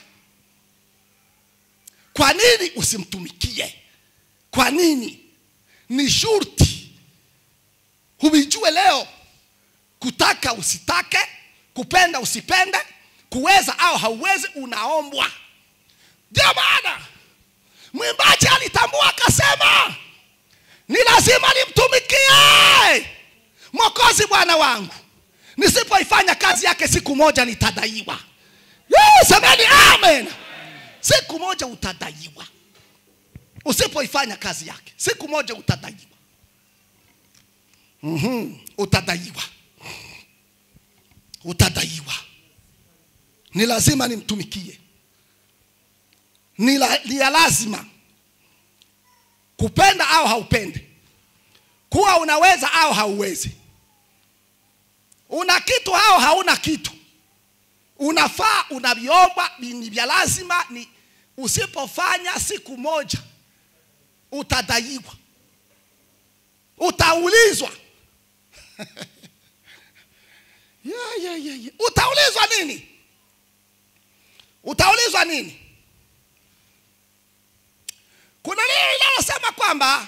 kwa nini usimtumikie kwa nini ni shurti huijue leo kutaka usitake kupenda usipende kuweza au hauwezi unaombwa ndio maana mwimbaji alitambua akasema ni lazima nimtumikie mwokozi bwana wangu nisipoifanya kazi yake siku moja nitadaiwa Yee, semeni amen siku moja utadaiwa usipoifanya kazi yake siku moja utadaiwa mm-hmm. utadaiwa utadaiwa ni lazima nimtumikie ni la- ni ya lazima kupenda au haupende kuwa unaweza au hauwezi una kitu au hauna kitu unafaa unaviomba ni ni vya lazima ni usipofanya siku moja utadaiwa utaulizwa yeah, yeah, yeah, yeah. utaulizwa nini utaulizwa nini kuna neno linalosema kwamba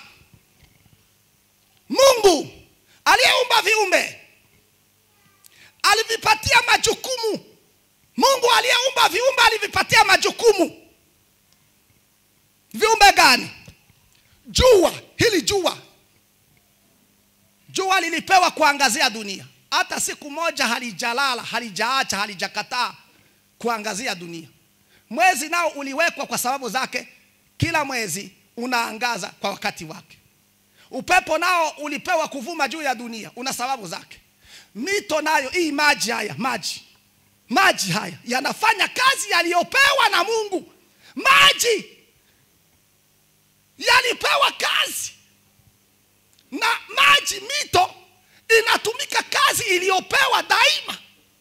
mungu aliyeumba viumbe alivipatia majukumu mungu aliyeumba viumbe alivipatia majukumu viumbe gani jua hili jua jua lilipewa kuangazia dunia hata siku moja halijalala halijaacha halijakataa kuangazia dunia mwezi nao uliwekwa kwa sababu zake kila mwezi unaangaza kwa wakati wake upepo nao ulipewa kuvuma juu ya dunia una sababu zake mito nayo hii maji haya maji maji haya yanafanya kazi yaliyopewa na mungu maji yalipewa kazi na maji mito inatumika kazi iliyopewa daima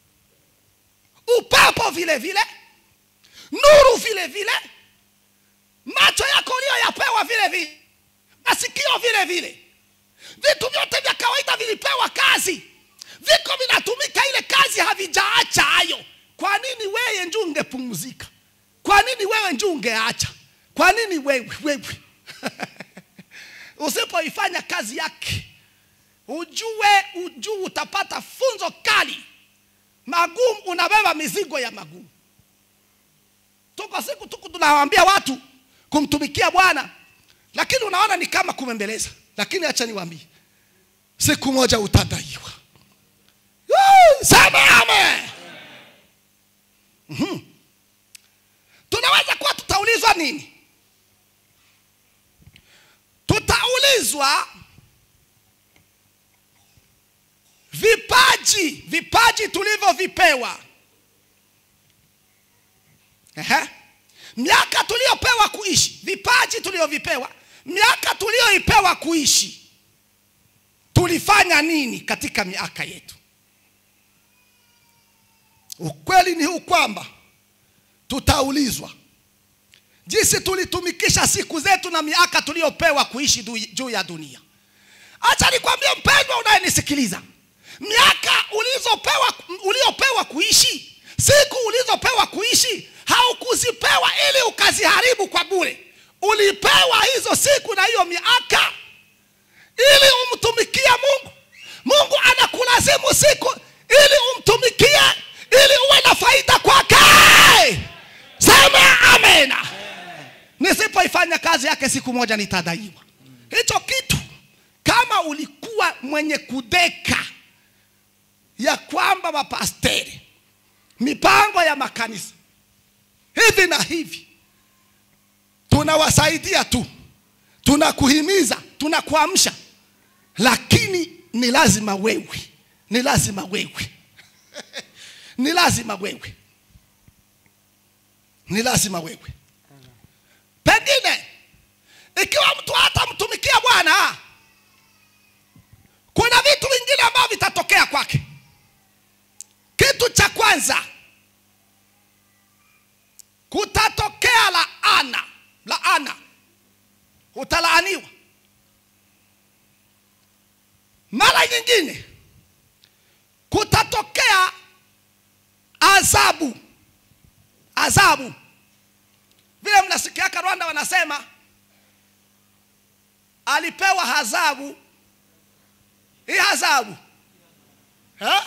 upepo vile vile nuru vile vile macho yako uliyoyapewa vile vile masikio vile vile vitu vyote vya kawaida vilipewa kazi viko vinatumika ile kazi havijaacha hayo kwa nini wewe nju ungepumzika kwa nini wewe nju ungeacha kwa nini wewe wewe usipoifanya kazi yake ujue ujue utapata funzo kali magumu unabeba mizigo ya magumu tuko siku tuku tunawaambia watu kumtumikia bwana lakini unaona ni kama kumembeleza lakini acha niwaambie siku moja utadaiwa Yee, sema amen Mhm. tunaweza kuwa tutaulizwa nini tutaulizwa vipaji vipaji tulivyovipewa Ehe. miaka tuliyopewa kuishi vipaji tulivyovipewa miaka tuliyoipewa kuishi tulifanya nini katika miaka yetu ukweli ni huu kwamba tutaulizwa jinsi tulitumikisha siku zetu na miaka tuliyopewa kuishi du- juu ya dunia acha nikwambie mpendwa unayenisikiliza miaka ulizopewa uliopewa kuishi siku ulizopewa kuishi haukuzipewa ili ukaziharibu kwa bure ulipewa hizo siku na hiyo miaka ili umtumikie mungu mungu anakulazimu siku ili umtumikie ili uwe na faida kwake sema amena nisipoifanya kazi yake siku moja nitadaiwa hicho kitu kama ulikuwa mwenye kudeka ya kwamba mapasteri mipango ya makanisa hivi na hivi tunawasaidia tu tunakuhimiza tunakuamsha lakini ni lazima wewe ni lazima wewe ni lazima wewe ni lazima wewe pengine ikiwa mtu hatamtumikia bwana kuna vitu vingine ambavyo vitatokea kwake kitu cha kwanza kutatokea laana laana utalaaniwa mara nyingine kutatokea adhabu adhabu vile mnasikiaka rwanda wanasema alipewa adhabu hii adhabu Eh?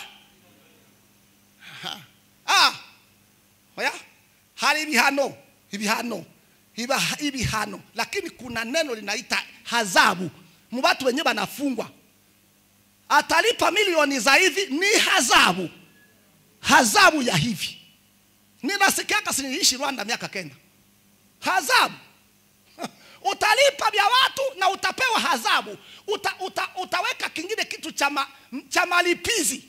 Ha. ah oya hari ibihano ibihano Iba- ibihano lakini kuna neno linaita adhabu mu watu wenyewe banafungwa atalipa milioni za hivi ni adhabu adhabu ya hivi ninasikiaka siniishi rwanda miaka kenda adhabu utalipa vya watu na utapewa adhabu uta, uta, utaweka kingine kitu cha, ma, cha malipizi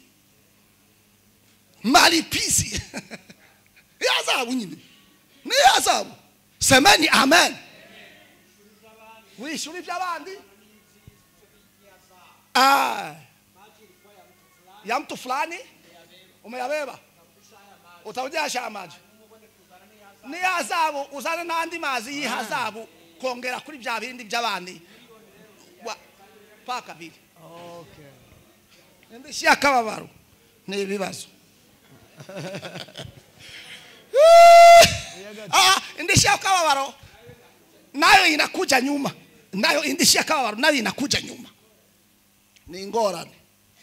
malipizi ni adhabu nyini ni adhabu semeni amen wishuri vy'abandi Ah. ya mtu fulani umeyabeba utaujasha amaji ni hazabu uzane n'andi mazi y'ihazabu kongera kuri bya bindi by'abandi Wa- paka biri indishyi y'akababaro ni ibibazo Ah, indishyi y'akababaro nayo inakuja nyuma nayo indishyi y'akababaro nayo inakuja nyuma ni ngorane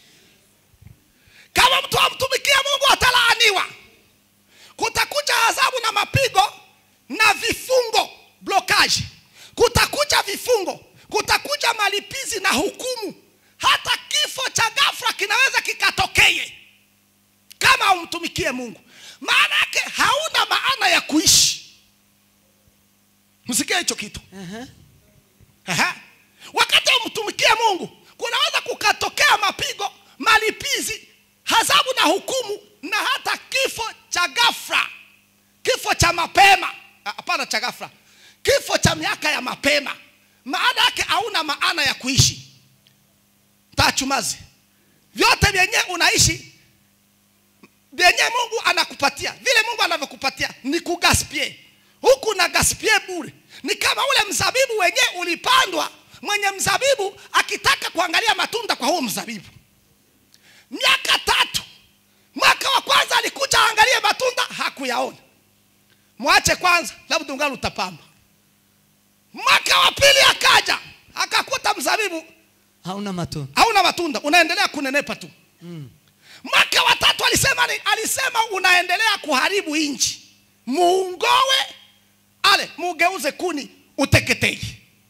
kama mtu amtumikia mungu atalaaniwa kutakuja adhabu na mapigo na vifungo blokaji kutakuja vifungo kutakuja malipizi na hukumu hata kifo cha ghafla kinaweza kikatokeye kama umtumikie mungu maana yake hauna maana ya kuishi msikie hicho kitu Aha. wakati umtumikie mungu kunaweza kukatokea mapigo malipizi adhabu na hukumu na hata kifo cha ghafla kifo cha mapema Ah, hapana cha ghafla kifo cha miaka ya mapema maana yake hauna maana ya kuishi tachumazi vyote vyenye unaishi vyenye mungu anakupatia vile mungu anavyokupatia ni kugaspie huku na gaspie bure ni kama ule mzabibu wenye ulipandwa mwenye mzabibu akitaka kuangalia matunda kwa huo mzabibu miaka tatu mwaka wa kwanza alikuja aangalie matunda hakuyaona mwache kwanza labda ungali utapamba mwaka wa pili akaja akakuta mzabibu hauna matunda hauna matunda unaendelea kunenepa tu mwaka wa tatu alisema ni, alisema unaendelea kuharibu nchi muungowe ale mugeuze kuni uteketei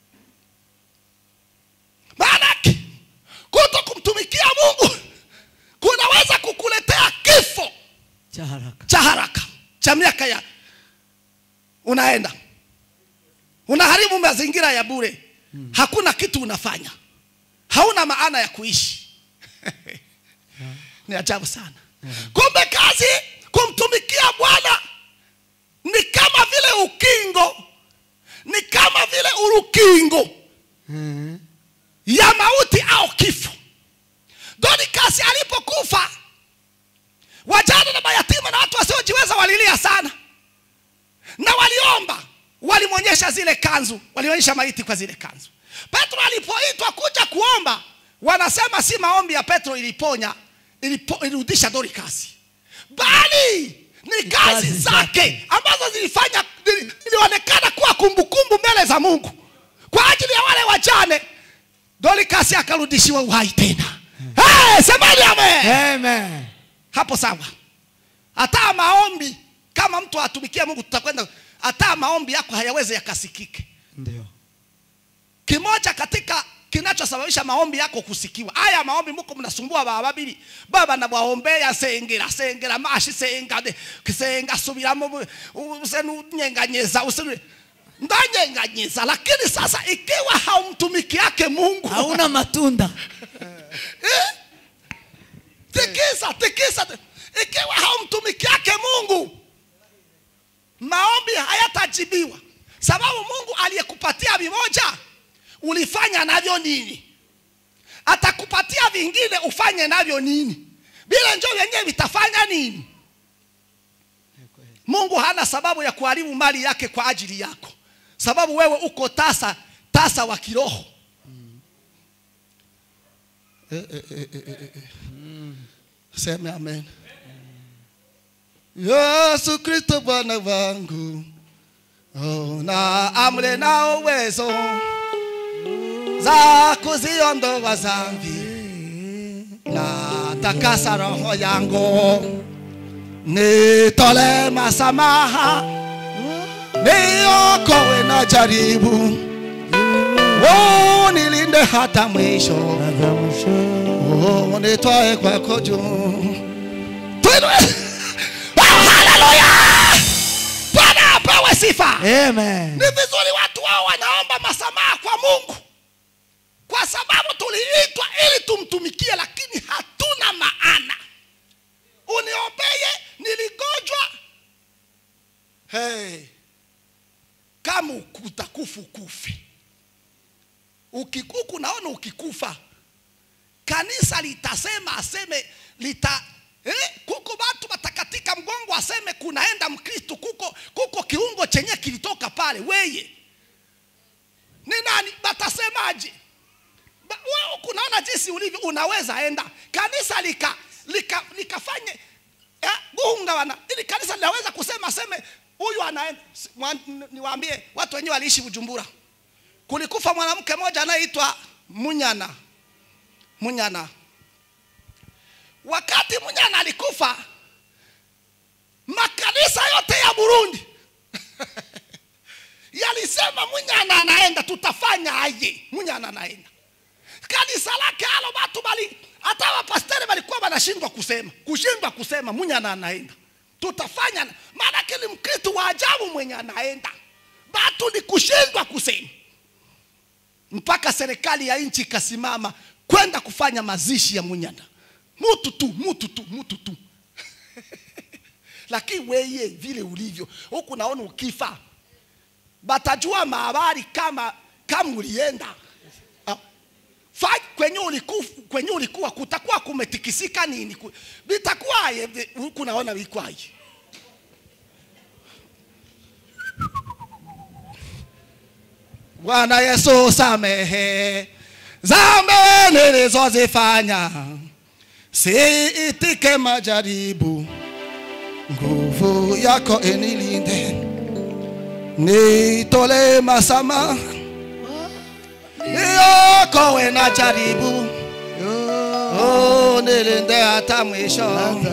maanake kuto kumtumikia mungu kunaweza kukuletea kifo cha haraka cha haraka cha miaka ya unaenda unaharibu mazingira ya bure hakuna kitu unafanya hauna maana ya kuishi ni ajabu sana kumbe kazi kumtumikia bwana ni kama vile ukingo ni kama vile urukingo ya mauti au kifo donikasi alipokufa wajane na mayatima na watu wasiojiweza walilia sana na waliomba walimwonyesha zile kanzu walionyesha maiti kwa zile kanzu petro alipoitwa kuja kuomba wanasema si maombi ya petro iliponya ilipo, ilirudisha dorikasi bali ni kazi kazi zake zake. ambazo zilifanya zili- zilionekana kuwa kumbukumbu mbele za mungu kwa ajili ya wale wajane dorikasi akarudishiwa uhai tena hey, semani amen amen hapo sawa hata maombi kama mtu atumikia mungu tutakwenda hata maombi yako hayawezi yakasikike ndio kimoja katika kinachosababisha maombi yako kusikiwa aya maombi muko mnasumbua baba babiri baba nabwaombea sengera sengera mashi senga de senga subiramo usenyenyeza usenu ndanyenyeza lakini sasa ikiwa haumtumiki yake mungu hauna matunda Eh? tikisa tikisa ikiwa haumtumikiake mungu maombi hayatajibiwa sababu mungu aliyekupatia vimoja ulifanya navyo nini atakupatia vingine ufanye navyo nini vile njo vyenyewe vitafanya nini mungu hana sababu ya kuharibu mali yake kwa ajili yako sababu wewe uko tasa tasa wa kiroho Eh, eh, eh, eh, eh, eh. seme amen yesu kristo bwana wangu oh, na amre na uwezo za kuziondoa zambi na takasa roho yangu nitole masamaha niokowe na jaribu oh, nilinde hata mwisho oh, nitwae kwako juu Tuinue. Oh, haleluya bwana apewe sifa Amen. ni vizuri watu wao wanaomba masamaha kwa mungu kwa sababu tuliitwa ili tumtumikie lakini hatuna maana uniombeye niligonjwa hey. kama utakufa ukufe ukikuku naona ukikufa kanisa litasema aseme lita eh, kuko watu watakatika mgongo aseme kunaenda mkristu kuko kuko kiungo chenye kilitoka pale weye ni nani batasemaje Ba- wewe kunaona jinsi ulivyo unaweza enda kanisa lika lika likafanye eh, gunga wana ili kanisa linaweza kusema aseme huyu anaenda Si- mwa- n- niwaambie watu wenyewe waliishi bujumbura kulikufa mwanamke mmoja anayeitwa munyana munyana wakati munyana alikufa makanisa yote ya burundi yalisema munyana anaenda tutafanya aje munyana anaenda kanisa lake alo watu bali hata wapasteri walikuwa wanashindwa kusema kushindwa kusema munyana anaenda tutafanya maanake ni mkristu wa ajabu mwenye anaenda batu ni kushindwa kusema mpaka serikali ya nchi ikasimama kwenda kufanya mazishi ya munyana mutu tu mutu tu mutu tu lakini weye vile ulivyo huku naona ukifa batajua mahabari kama kama ulienda Ah, fa- kwenye ulikuwa, kwenye ulikuwa kutakuwa kumetikisika nini Ku- vitakuwaye vi- huku naona vikwaje bwana yesu samehe zambe nilizozifanya siitike majaribu nguvu yako enilinde nitole masama niokowe na jaribu oh, nilinde hata mwisho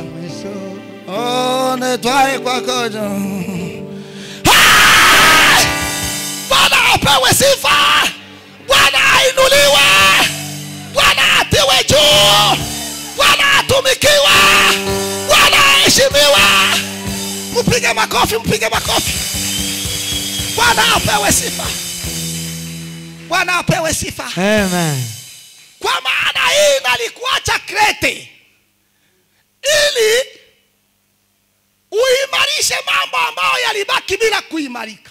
oh, nitwae kwako juu. Hai! bwana apewe sifa bwana ainuliwe bwana atiwe juu bwana atumikiwe bwana aheshimiwe mpige makofi mpige makofi bwana apewe sifa bwana apewe sifa Amen. kwa maana hii nalikuacha krete ili uimarishe mambo ambayo yalibaki bila kuimarika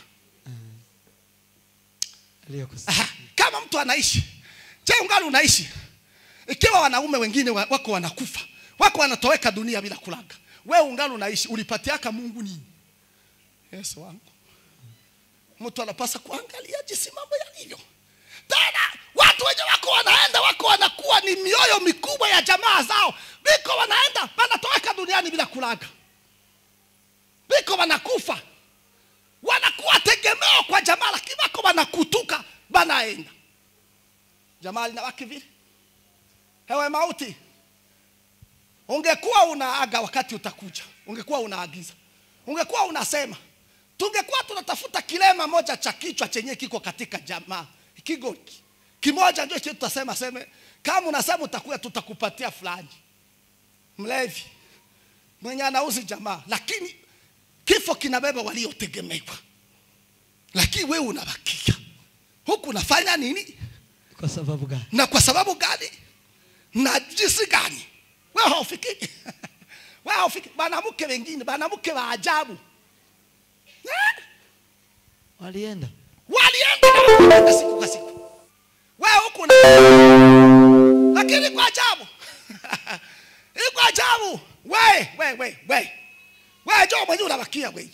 Aha, kama mtu anaishi je ungali unaishi ikiwa wanaume wengine wa- wako wanakufa wako wanatoweka dunia bila kulaga wewe ungali unaishi ulipatiaka mungu nini yesu wangu mtu anapasa kuangalia jinsi mambo yalivyo tena watu wenye wako wanaenda wako wanakuwa ni mioyo mikubwa ya jamaa zao biko wanaenda wanatoweka duniani bila kulaga biko wanakufa wanakuwa tegemeo kwa jamaa lakini wako wanakutuka banaenda jamaa linawaki vile hewe mauti ungekuwa unaaga wakati utakuja ungekuwa unaagiza ungekuwa unasema tungekuwa tunatafuta kilema moja cha kichwa chenye kiko katika jamaa kigo ki- kimoja ndio chetu tutasema seme kama unasema utakuya tutakupatia fulani mlevi mwenye anauzi jamaa lakini kifo kinabeba waliotegemewa lakini wewe unabakia huku unafanya nini Kwa sababu gani? na kwa sababu gani na jinsi gani wewe haufiki wewe haufiki wanamke wengine wanamke wa ajabu eh? walienda walienda na wanaenda siku kwa siku wewe huku na lakini kwa ajabu iko ajabu we we we we we jo mwenyewe unabakia we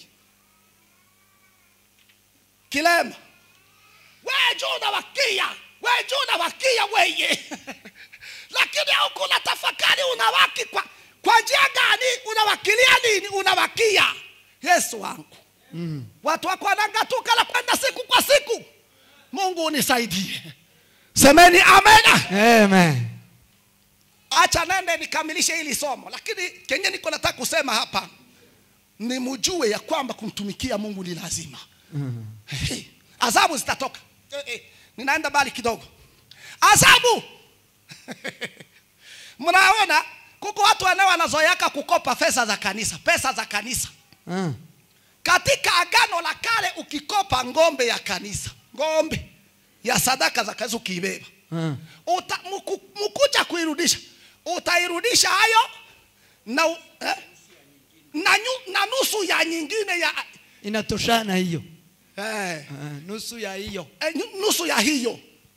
kilema we jo unabakia we jo unabakia weye lakini huku unatafakari unawaki kwa kwa njia gani unawakilia nini unawakia yesu wangu mm. watu wako wanangatuka na kwenda siku kwa siku mungu unisaidie semeni amena amen acha nende nikamilishe hili somo lakini kenye niko nataka kusema hapa ni mjue ya kwamba kumtumikia mungu ni lazima mm. Hey, adhabu zitatoka Eh, eh, ninaenda bali kidogo adhabu mnaona kuko watu wanao wanazoeaka kukopa pesa za kanisa pesa za kanisa ah. katika agano la kale ukikopa ngombe ya kanisa ngombe ya sadaka za kanisa ukiibeba ah. uta, muku, mukuja kuirudisha utairudisha hayo na, u- eh? na, nyu, na nusu ya nyingine ya inatoshana hiyo eh, ah. nusu ya hiyo eh, nu- nusu ya hiyo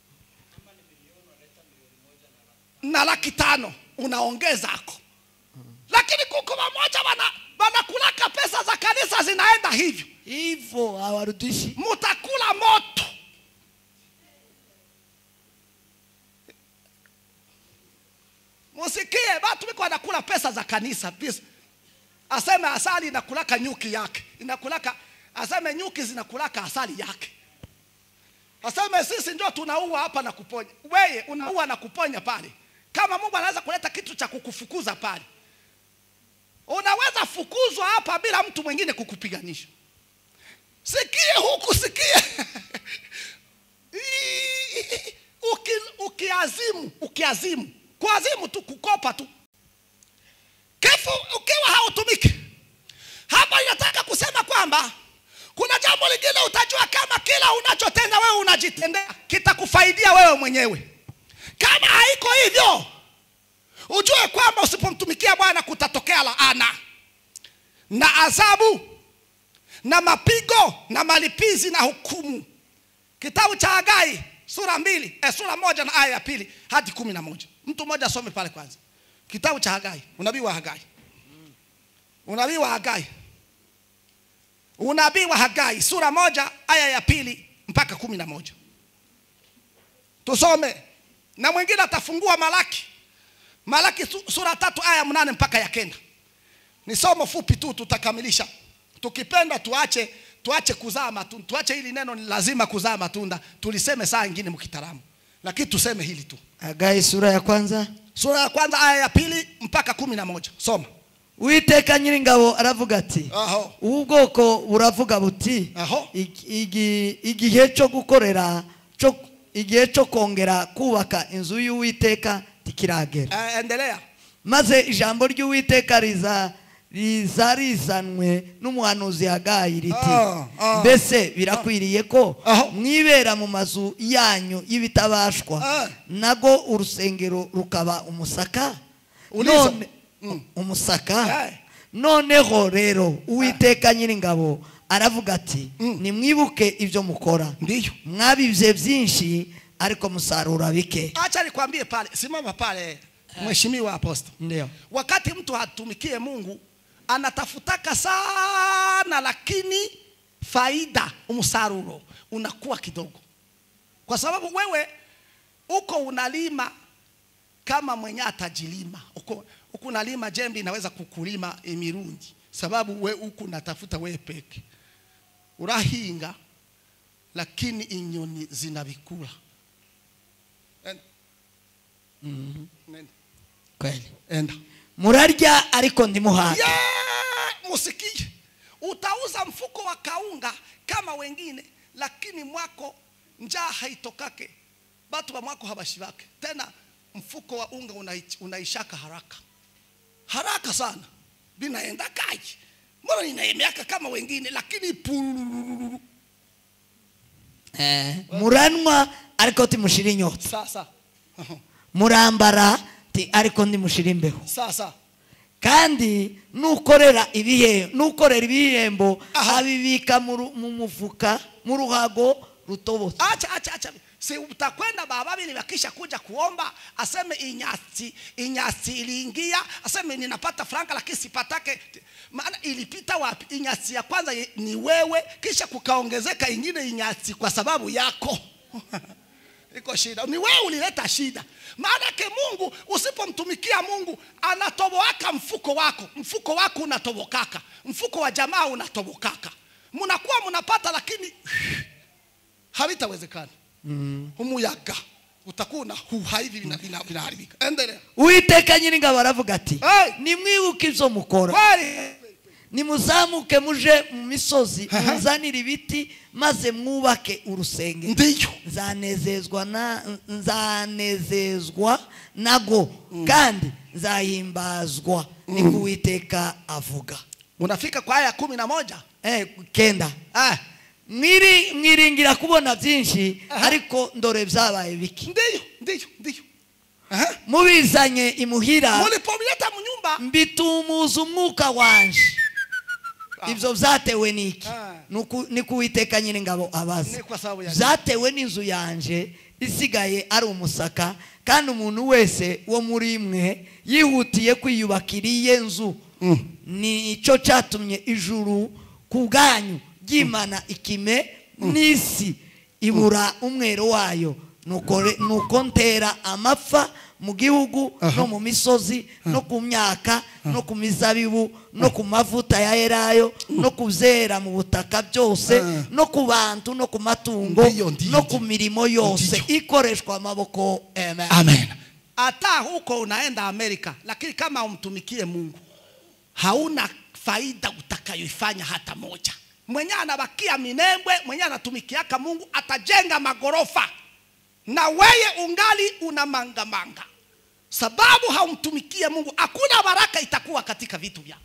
na laki tano unaongezako lakini kuko wamoja wana wanakulaka pesa za kanisa zinaenda hivyo hivyo hawarudishi mutakula moto musikie watu wiko wanakula pesa za kanisa Bis- aseme asali inakulaka nyuki yake inakulaka aseme nyuki zinakulaka asali yake aseme sisi ndio tunaua hapa na kuponya weye unaua na kuponya pale kama mungu anaweza kuleta kitu cha kukufukuza pale unaweza fukuzwa hapa bila mtu mwingine kukupiganisha sikie huku sikie Uki, ukiazimu ukiazimu kuazimu tu kukopa tu kefu ukiwa hautumiki hapa inataka kusema kwamba kuna jambo lingine utajua kama kila unachotenda wewe unajitendea kitakufaidia wewe mwenyewe kama haiko hivyo ujue kwamba usipomtumikia bwana kutatokea laana na adhabu na mapigo na malipizi na hukumu kitabu cha hagai sura mbili eh, sura moja na aya ya pili hadi kumi na moja mtu mmoja asome pale kwanza kitabu cha hagai unabii wa hagai unabii wa hagai unabii wa hagai sura moja aya ya pili mpaka kumi na moja tusome na mwingine atafungua malaki malaki su- sura tatu aya ya mnane mpaka ya kenda ni somo fupi tu tutakamilisha tukipenda tuache tuache kuzaa matunda tuache hili neno ni lazima kuzaa matunda tuliseme saa ingine mkitaramu lakini tuseme hili tu hagai sura ya kwanza sura ya kwanza aya ya pili mpaka kumi na moja soma uwiteka nyiringabo aravuga ati aho ubu bwoko buravuga buti Aho. "Igi- igi- igihe cyo gukorera cyo igihe cyo kongera kubaka inzu y'uwiteka ntikiragera Eh, endelea maze ijambo ry'uwiteka riza riza rizanwe n'umuhanuzi hagayi riti Ah, ah, mbese birakwiriye ko Aho. mwibera mu mazu yanyu y'ibitabashwa Ah. nago urusengero rukaba umusaka Uliza. None- Mm. umusaka Eh. noneho rero uwiteka nyiringabo aravuga ati Mm. nimwibuke ibyo mukora ndiyo mwabibye byinshi ariko musarura bike acha nikwambie pale simama pale mheshimiwa aposto ndio wakati mtu hatumikie mungu anatafutaka sana lakini faida msaruro unakuwa kidogo kwa sababu wewe uko unalima kama mwenye atajilima uko, uko unalima jembe inaweza kukulima imirundi sababu we uko unatafuta wewe peke urahinga lakini inyoni zinabikula Enda. Nenda. kweli enda murarya ariko ndimuhaga Yeah, musikie utauza mfuko wa kaunga kama wengine lakini mwako njaa haitokake batu wa mwako habashibake tena mfuko wa unga unai- unaishaka haraka haraka sana binaenda kaji mbona ninaemeaka kama wengine lakini purururu muranwa ariko timushira inyota sasa murambara Ati, ariko ndimushira imbeho sasa kandi nukorera ibihe nukorera ibihembo Aha. abibika mu ru- mu mufuka mu ruhago rutobotse acha acha acha si utakwenda baba babili wakisha kuja kuomba aseme inyasi inyasi iliingia aseme ninapata franka lakini sipatake maana ilipita wapi inyasi ya kwanza ye- ni wewe kisha kukaongezeka ingine inyasi kwa sababu yako iko shida ni wewe ulileta shida maanake mungu usipomtumikia mungu anatoboaka mfuko wako mfuko wako unatobokaka mfuko wa jamaa unatobokaka mnakuwa mnapata lakini havitawezekana mm. umuyaga utakuwa unahuha hivi vina- vina- vinaharibika endelea uwiteka nyiringabo aravuga ati Hey! nimwibuke ibyo mukora kweli nimuzamuke muje mu misozi Aha. muzanire ibiti maze mwubake urusengero ndiyo nzanezezwa na nzanezezwa nago kandi nzahimbazwa niko uwiteka avuga unafika kwa aya kumi na moja eh, kenda ah. mwiri mwiringira kubona byinshi Aha. ariko ndore byabaye biki ndiyo ndiyo ndiyo Aha. mubizanye imuhira mulipomleta mnyumba mbitumuza umwuka wanje ibyo byatewe n'iki Ah. Nuku- ni kuwiteka nyir'ingabo abaza Ni kwa sababu ya- byatewe n'inzu yanje isigaye ari umusaka kandi umuntu wese wo muri mwe yihutiye kwiyubakira iye nzu ni cyo cyatumye ijuru ku bwanyu ryimana ikime n'isi ibura umwero wayo nuko re- nuko ntera amapfa mu gihugu no mu misozi no ku myaka no ku mizabibu no ku mavuta ya elayo no ku byera mu butaka byose Ah. no ku bantu no ku matungo Ndiyo, ndiyo, no ndiyo. ku mirimo yose Ndiyo. ikoreshwa amaboko amen amen hata huko unaenda amerika lakini kama umtumikie mungu hauna faida utakayoifanya hata moja mwenye anabakia minembwe mwenye anatumikiaka mungu atajenga magorofa na weye ungali una mangamanga sababu haumtumikie mungu hakuna baraka itakuwa katika vitu vyako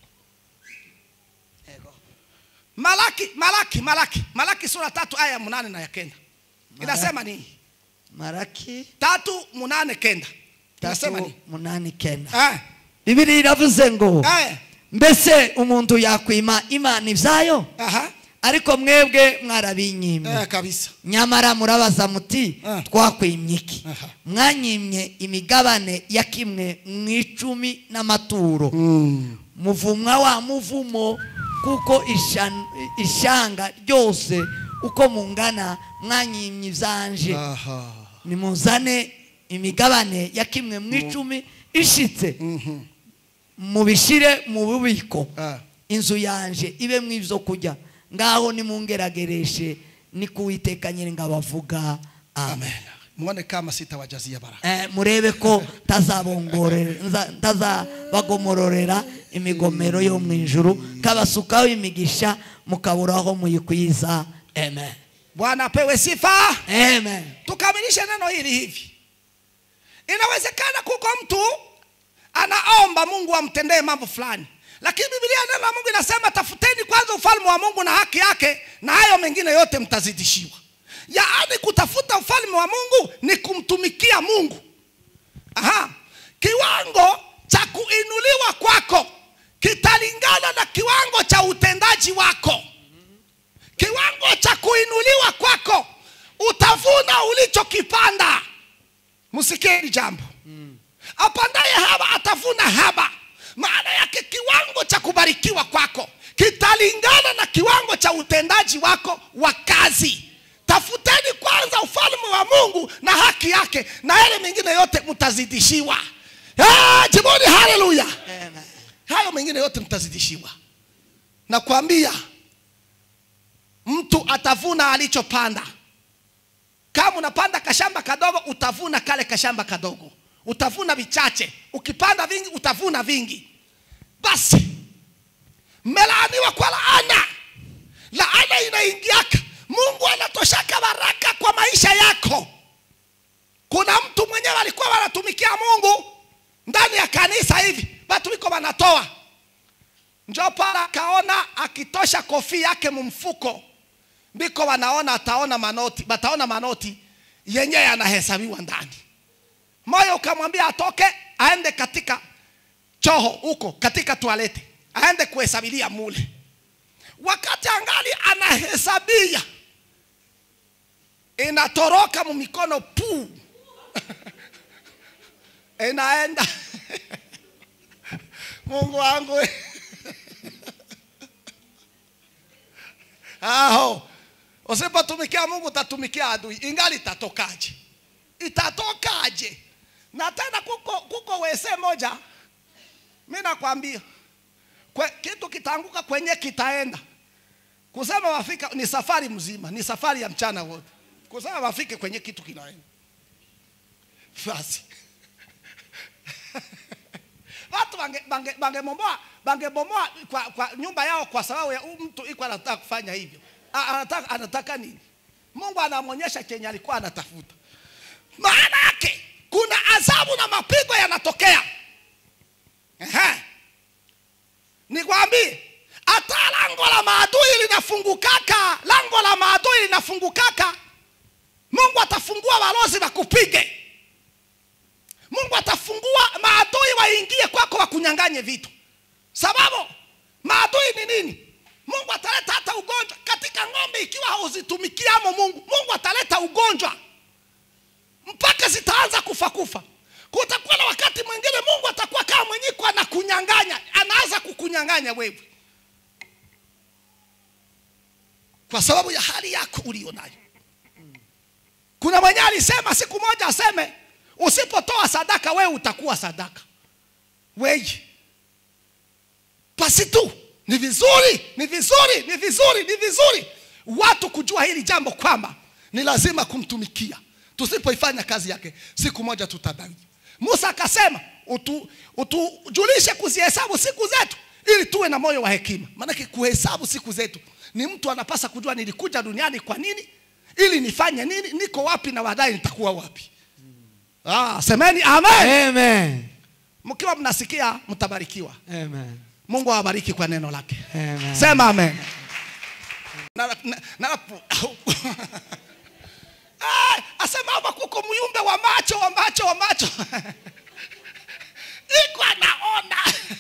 malaki malaki malaki malaki sura tatu aya ya munane na ya kenda inasema nini maraki tatu munane kenda inasema tatu nini munani kenda Ah, bibiri iravuze ngo ah, mbese umuntu yakwima imana ibyayo aha, ariko mwebwe mwarabinyimye eh, kabisa nyamara murabaza muti Ah. twakwimye iki Aha. mwanyimye imigabane ya kimwe mu icumi n'amaturo muvumwa wa muvumo kuko ishan- ishanga ryose uko mungana mwanyimye ibyanje aha nimuzane imigabane ya kimwe mu icumi ishitse mubishire mu bubiko Ah. inzu yanje ibe mu ibyo kurya ngaho nimungeragereshe ni kuwiteka nyiringabo avuga amen amen muone kama sitawajazia baraka Eh, murebe ko ntazabongorera nza- ntazabagomororera imigomero yo mu ijuru kabasukaho imigisha mukabura aho muyikwiza amen bwana apewe sifa amen tukamilishe neno hili hivi inawezekana kuko mtu anaomba mungu amtendee mambo fulani lakini biblia neno la mungu inasema tafuteni kwanza ufalme wa mungu na haki yake na hayo mengine yote mtazidishiwa yaani kutafuta ufalme wa mungu ni kumtumikia mungu Aha. kiwango cha kuinuliwa kwako kitalingana na kiwango cha utendaji wako kiwango cha kuinuliwa kwako utavuna ulichokipanda msikie hili jambo apandaye haba atavuna haba maana yake kiwango cha kubarikiwa kwako kitalingana na kiwango cha utendaji wako wa kazi tafuteni kwanza ufalme wa mungu na haki yake na yale mengine yote mtazidishiwa Ah, jiboni haleluya hayo mengine yote mtazidishiwa nakwambia mtu atavuna alichopanda kama unapanda kashamba kadogo utavuna kale kashamba kadogo utavuna vichache ukipanda vingi utavuna vingi basi mmelaaniwa kwa laana laana inaingiaka mungu anatoshaka baraka kwa maisha yako kuna mtu mwenyewe alikuwa wanatumikia mungu ndani ya kanisa hivi watu wiko wanatoa njo pala akaona akitosha kofi yake mumfuko biko wanaona ataona manoti bataona manoti yenye yanahesabiwa ndani moyo ukamwambia atoke aende katika choho huko katika toaleti aende kuhesabilia mule wakati angali anahesabia inatoroka mumikono puu inaenda mungu wangu aho usipotumikia mungu utatumikia adui ingali itatokaje itatokaje na tena kuko, kuko wese moja mi nakwambia kwe, kitu kitaanguka kwenye kitaenda kusema wafika ni safari mzima ni safari ya mchana wote kusema wafike kwenye kitu kinaenda basi watu bange bange bangebomoa bangebomoa kwa, kwa nyumba yao kwa sababu ya huyu mtu iko anataka kufanya hivyo A- anataka, anataka nini mungu anamwonyesha chenye alikuwa anatafuta maana yake kuna adhabu na mapigo yanatokea Ehe. nikwambie hata lango la maadui linafungukaka lango la maadui linafungukaka mungu atafungua walozi wakupige mungu atafungua maadui waingie kwako wakunyanganye vitu sababu maadui ni nini mungu ataleta hata ugonjwa katika ng'ombe ikiwa hauzitumikiamo mungu mungu ataleta ugonjwa mpaka zitaanza kufa kufa kutakuwa na wakati mwingine mungu atakuwa kama mwenyiko anakunyanganya anaanza kukunyanganya wewe kwa sababu ya hali yako ulio nayo kuna mwenye alisema siku moja aseme usipotoa sadaka wewe utakuwa sadaka weji pasi tu ni vizuri ni vizuri ni vizuri ni vizuri watu kujua hili jambo kwamba ni lazima kumtumikia tusipoifanya kazi yake siku moja tutadai musa akasema utu, utujulishe kuzihesabu siku zetu ili tuwe na moyo wa hekima maanake kuhesabu siku zetu ni mtu anapasa kujua nilikuja duniani kwa nini ili nifanye nini niko wapi na baadaye nitakuwa wapi ah, semeni amen Amen. mkiwa mnasikia mtabarikiwa Amen. mungu awabariki kwa neno lake Amen. sema amen Na- na- na- Ah, asema hapa kuko myumbe wa macho wa macho wa macho iko anaona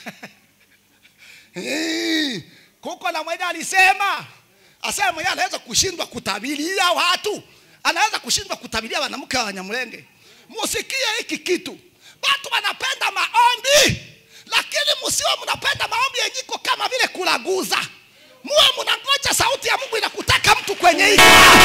Eh, kuko na mwenye alisema asema mwenye anaweza kushindwa kutabiria watu anaweza kushindwa kutabiria wanamke wa wanyamulenge musikie hiki kitu watu wanapenda maombi lakini musiwe mnapenda maombi yenyiko kama vile kulaguza muwe mnangoja sauti ya mungu inakutaka mtu kwenye hiki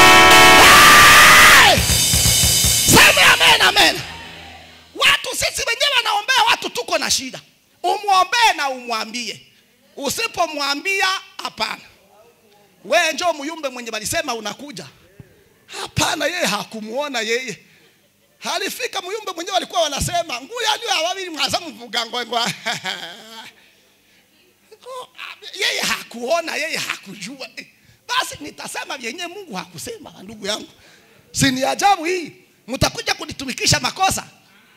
Hey! seme amen amen watu sisi wenyewe wanaombea watu tuko na shida umwombee na umwambie usipomwambia hapana we njo muyumbe mwenye walisema unakuja hapana yeye hakumuona yeye halifika muyumbe mwenyewe walikuwa wanasema nguya ndio awabili mwaza mvuga ngwengwa yeye hakuona yeye hakujua Eh, basi nitasema vyenye mungu hakusema ndugu yangu si ni ajabu hii mtakuja kunitumikisha makosa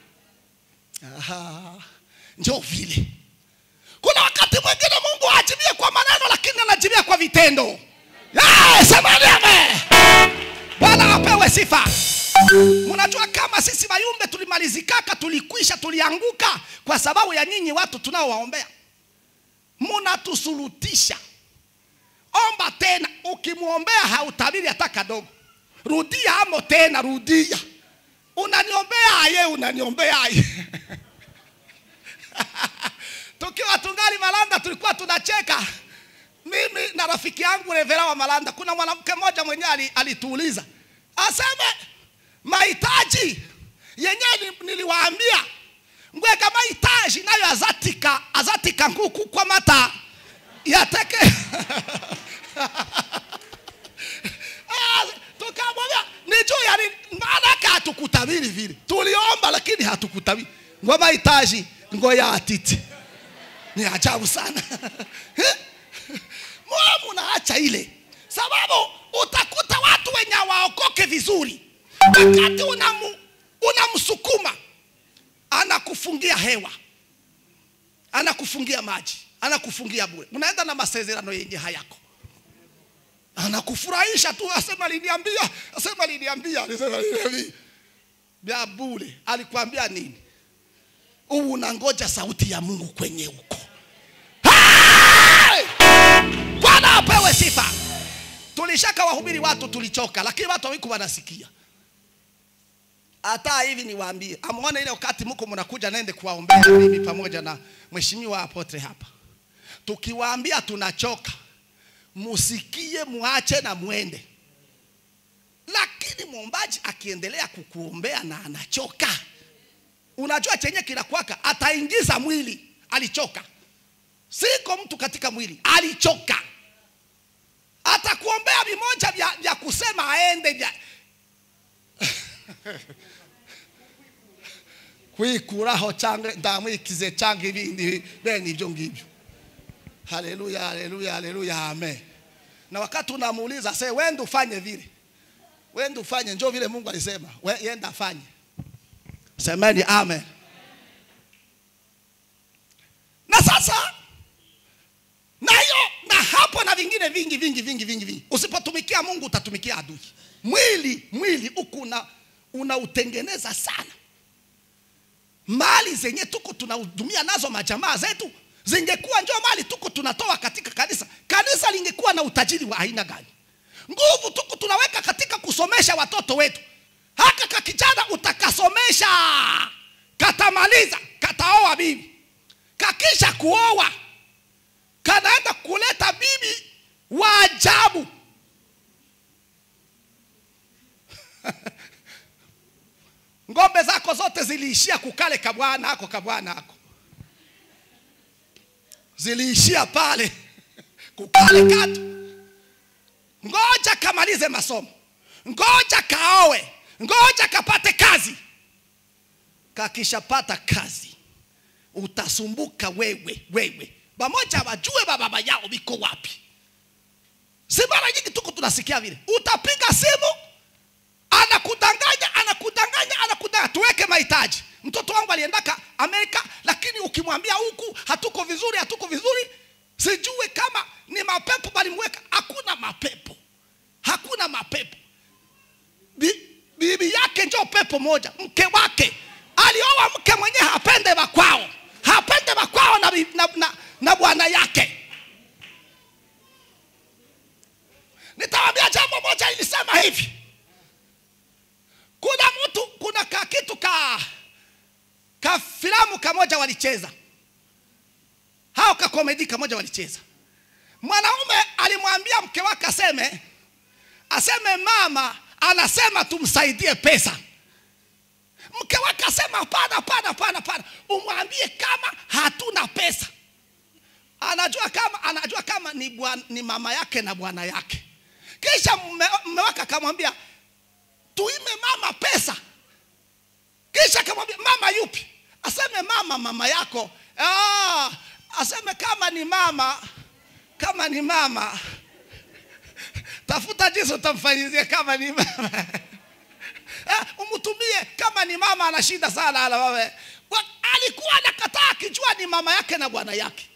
Aha, njo vile kuna wakati mwingine mungu haajibie kwa maneno lakini anajibia kwa vitendo Eh, semeni amen bwana apewe sifa mnajua kama sisi mayumbe tulimalizikaka tulikwisha tulianguka kwa sababu ya nyinyi watu tunaowaombea mnatusurutisha omba tena ukimwombea hautabiri hata kadogo rudia amo tena rudia unaniombea aye unaniombea aye tukiwa tungali malanda tulikuwa tunacheka mimi na rafiki yangu revera wa malanda kuna mwanamke mmoja mwenyewe ali- alituuliza aseme mahitaji yenyewe ni- niliwaambia ngweka mahitaji nayo azatika azatika nkuku kwa mata yateke Ah, tukamwambia ni juu ya nini? maana yake hatukutabiri vile tuliomba lakini hatukutabiri ngo mahitaji ngo ya atiti ni ajabu sana mbona munaacha ile sababu utakuta watu wenye waokoke vizuri wakati unamu, unamsukuma anakufungia hewa anakufungia maji anakufungia bure unaenda na masezerano yenye hayako anakufurahisha tu asema liniambia asema liniambia alisema liniambia vya bure alikwambia nini huu unangoja sauti ya mungu kwenye huko Hey! bwana apewe sifa tulishaka wahubiri watu tulichoka lakini watu hawiku wanasikia hata hivi niwaambie amwone ile wakati mko mnakuja nende kuwaombea mimi pamoja na mheshimiwa apotre hapa tukiwaambia tunachoka musikie muache na mwende lakini mwombaji akiendelea kukuombea na anachoka unajua chenye kinakwaka ataingiza mwili alichoka siko mtu katika mwili alichoka atakuombea vimoja vya, vya kusema aende vya kwikuraho cyangwa ndamwikize cyangwa ibindi bene ibyo ngibyo haleluya haleluya haleluya amen na wakati unamuuliza se wende ufanye vile wende ufanye njo vile mungu alisema we, yenda afanye semeni amen na sasa nayo na hapo na vingine vingi vingi vingi vingi vingi usipotumikia mungu utatumikia adui mwili mwili huku una unautengeneza sana mali zenye tuko tunahudumia nazo majamaa zetu zingekuwa njo mali tuko tunatoa katika kanisa kanisa lingekuwa na utajiri wa aina gani nguvu tuko tunaweka katika kusomesha watoto wetu haka kakijana utakasomesha katamaliza kataoa bibi kakisha kuoa kanaenda kuleta bibi wa ajabu ngombe zako zote ziliishia kukale kabwana ako kabwana ako ziliishia pale kukale katu ngoja kamalize masomo ngoja kaowe ngoja kapate kazi kakishapata kazi utasumbuka wewe wewe pamoja wajue bababa yao biko wapi si mara nyingi tuko tunasikia vile utapiga simu anakudanganya anakudanganya anakudanganya tuweke mahitaji mtoto wangu aliendaka amerika lakini ukimwambia huku hatuko vizuri hatuko vizuri sijue kama ni mapepo balimweka hakuna mapepo hakuna mapepo Bi- bibi yake njo pepo moja mke wake alioa mke mwenye hapende wakwao hapende wakwao na, bi- na, na, na bwana yake nitawambia jambo moja ilisema hivi kuna mtu kuna ka kitu ka ka filamu kamoja walicheza hao ka komedi kamoja walicheza mwanaume alimwambia mke wake aseme aseme mama anasema tumsaidie pesa mke wake asema hapana hapana hapana hapana umwambie kama hatuna pesa anajua kama anajua kama ni, bwan, ni mama yake na bwana yake kisha mme mme wake akamwambia tuime mama pesa kisha akamwambia mama yupi aseme mama mama yako ah, aseme kama ni mama kama ni mama tafuta jinsi utamfanyizia kama ni mama Eh, umtumie kama ni mama ana shida sana ala wewe Wa- alikuwa anakataa akijua ni mama yake na bwana yake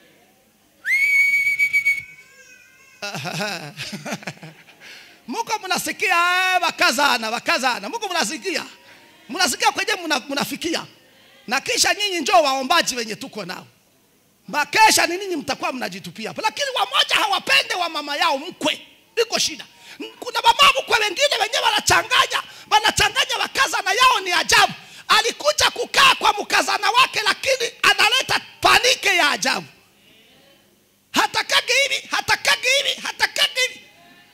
muko mnasikia eh, wakazana wakazana muko mnasikia mnasikia kwenye mna- mnafikia na kisha nyinyi njoo waombaji wenye tuko nao makesha ni ninyi mtakuwa mnajitupia hapo lakini wamoja hawapende wa mama yao mkwe iko shida kuna mama mkwe wengine wenyewe wanachanganya wanachanganya wakazana yao ni ajabu alikuja kukaa kwa mkazana wake lakini analeta panike ya ajabu hatakagi hivi hatakagi hivi hatakagi hivi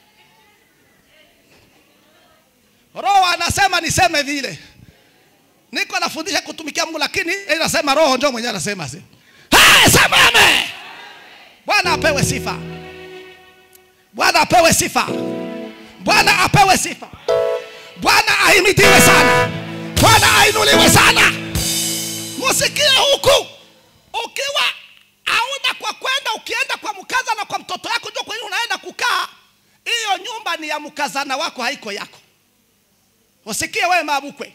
roho anasema niseme vile niko nafundisha kutumikia mungu lakini inasema roho njo mwenyewe anasema sema Hey, sema amen. Bwana apewe sifa. Bwana apewe sifa. Bwana apewe sifa. Bwana ahimidiwe sana. Bwana ainuliwe sana. Musikie huku, ukiwa hauna kwa kwenda, ukienda kwa mkaza na kwa mtoto yako, ndio kwenye unaenda kukaa, hiyo nyumba ni ya mkazana wako, haiko yako. Usikie wewe mabukwe.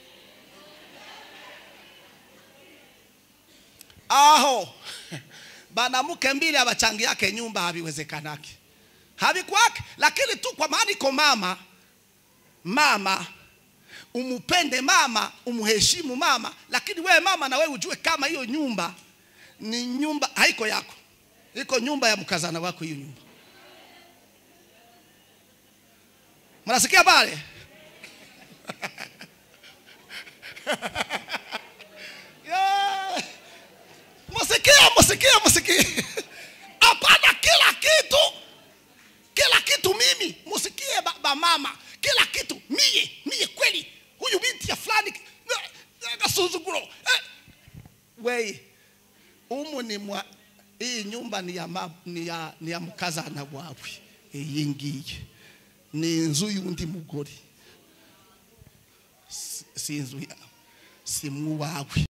aho banamuke mbili abachangi yake nyumba haviwezekanaki havikwake lakini tu kwa maana iko mama mama umupende mama umheshimu mama lakini wewe mama na wewe ujue kama hiyo nyumba ni nyumba haiko yako iko nyumba ya mkazana wako hiyo nyumba mnasikia pale Yeah. Musikie, musikie, musikie. Hapana kila kitu. Kila kitu mimi, musikie baba mama. Kila kitu mie, mie kweli. Huyu binti ya fulani kasuzuguro. Eh. Wei. Umu ni mwa hii nyumba ni ya, ma, ni ya, ni ya mukazana wawe iyi ngiyi ni inzu y'undi mugore si si inzu ya si mu wawe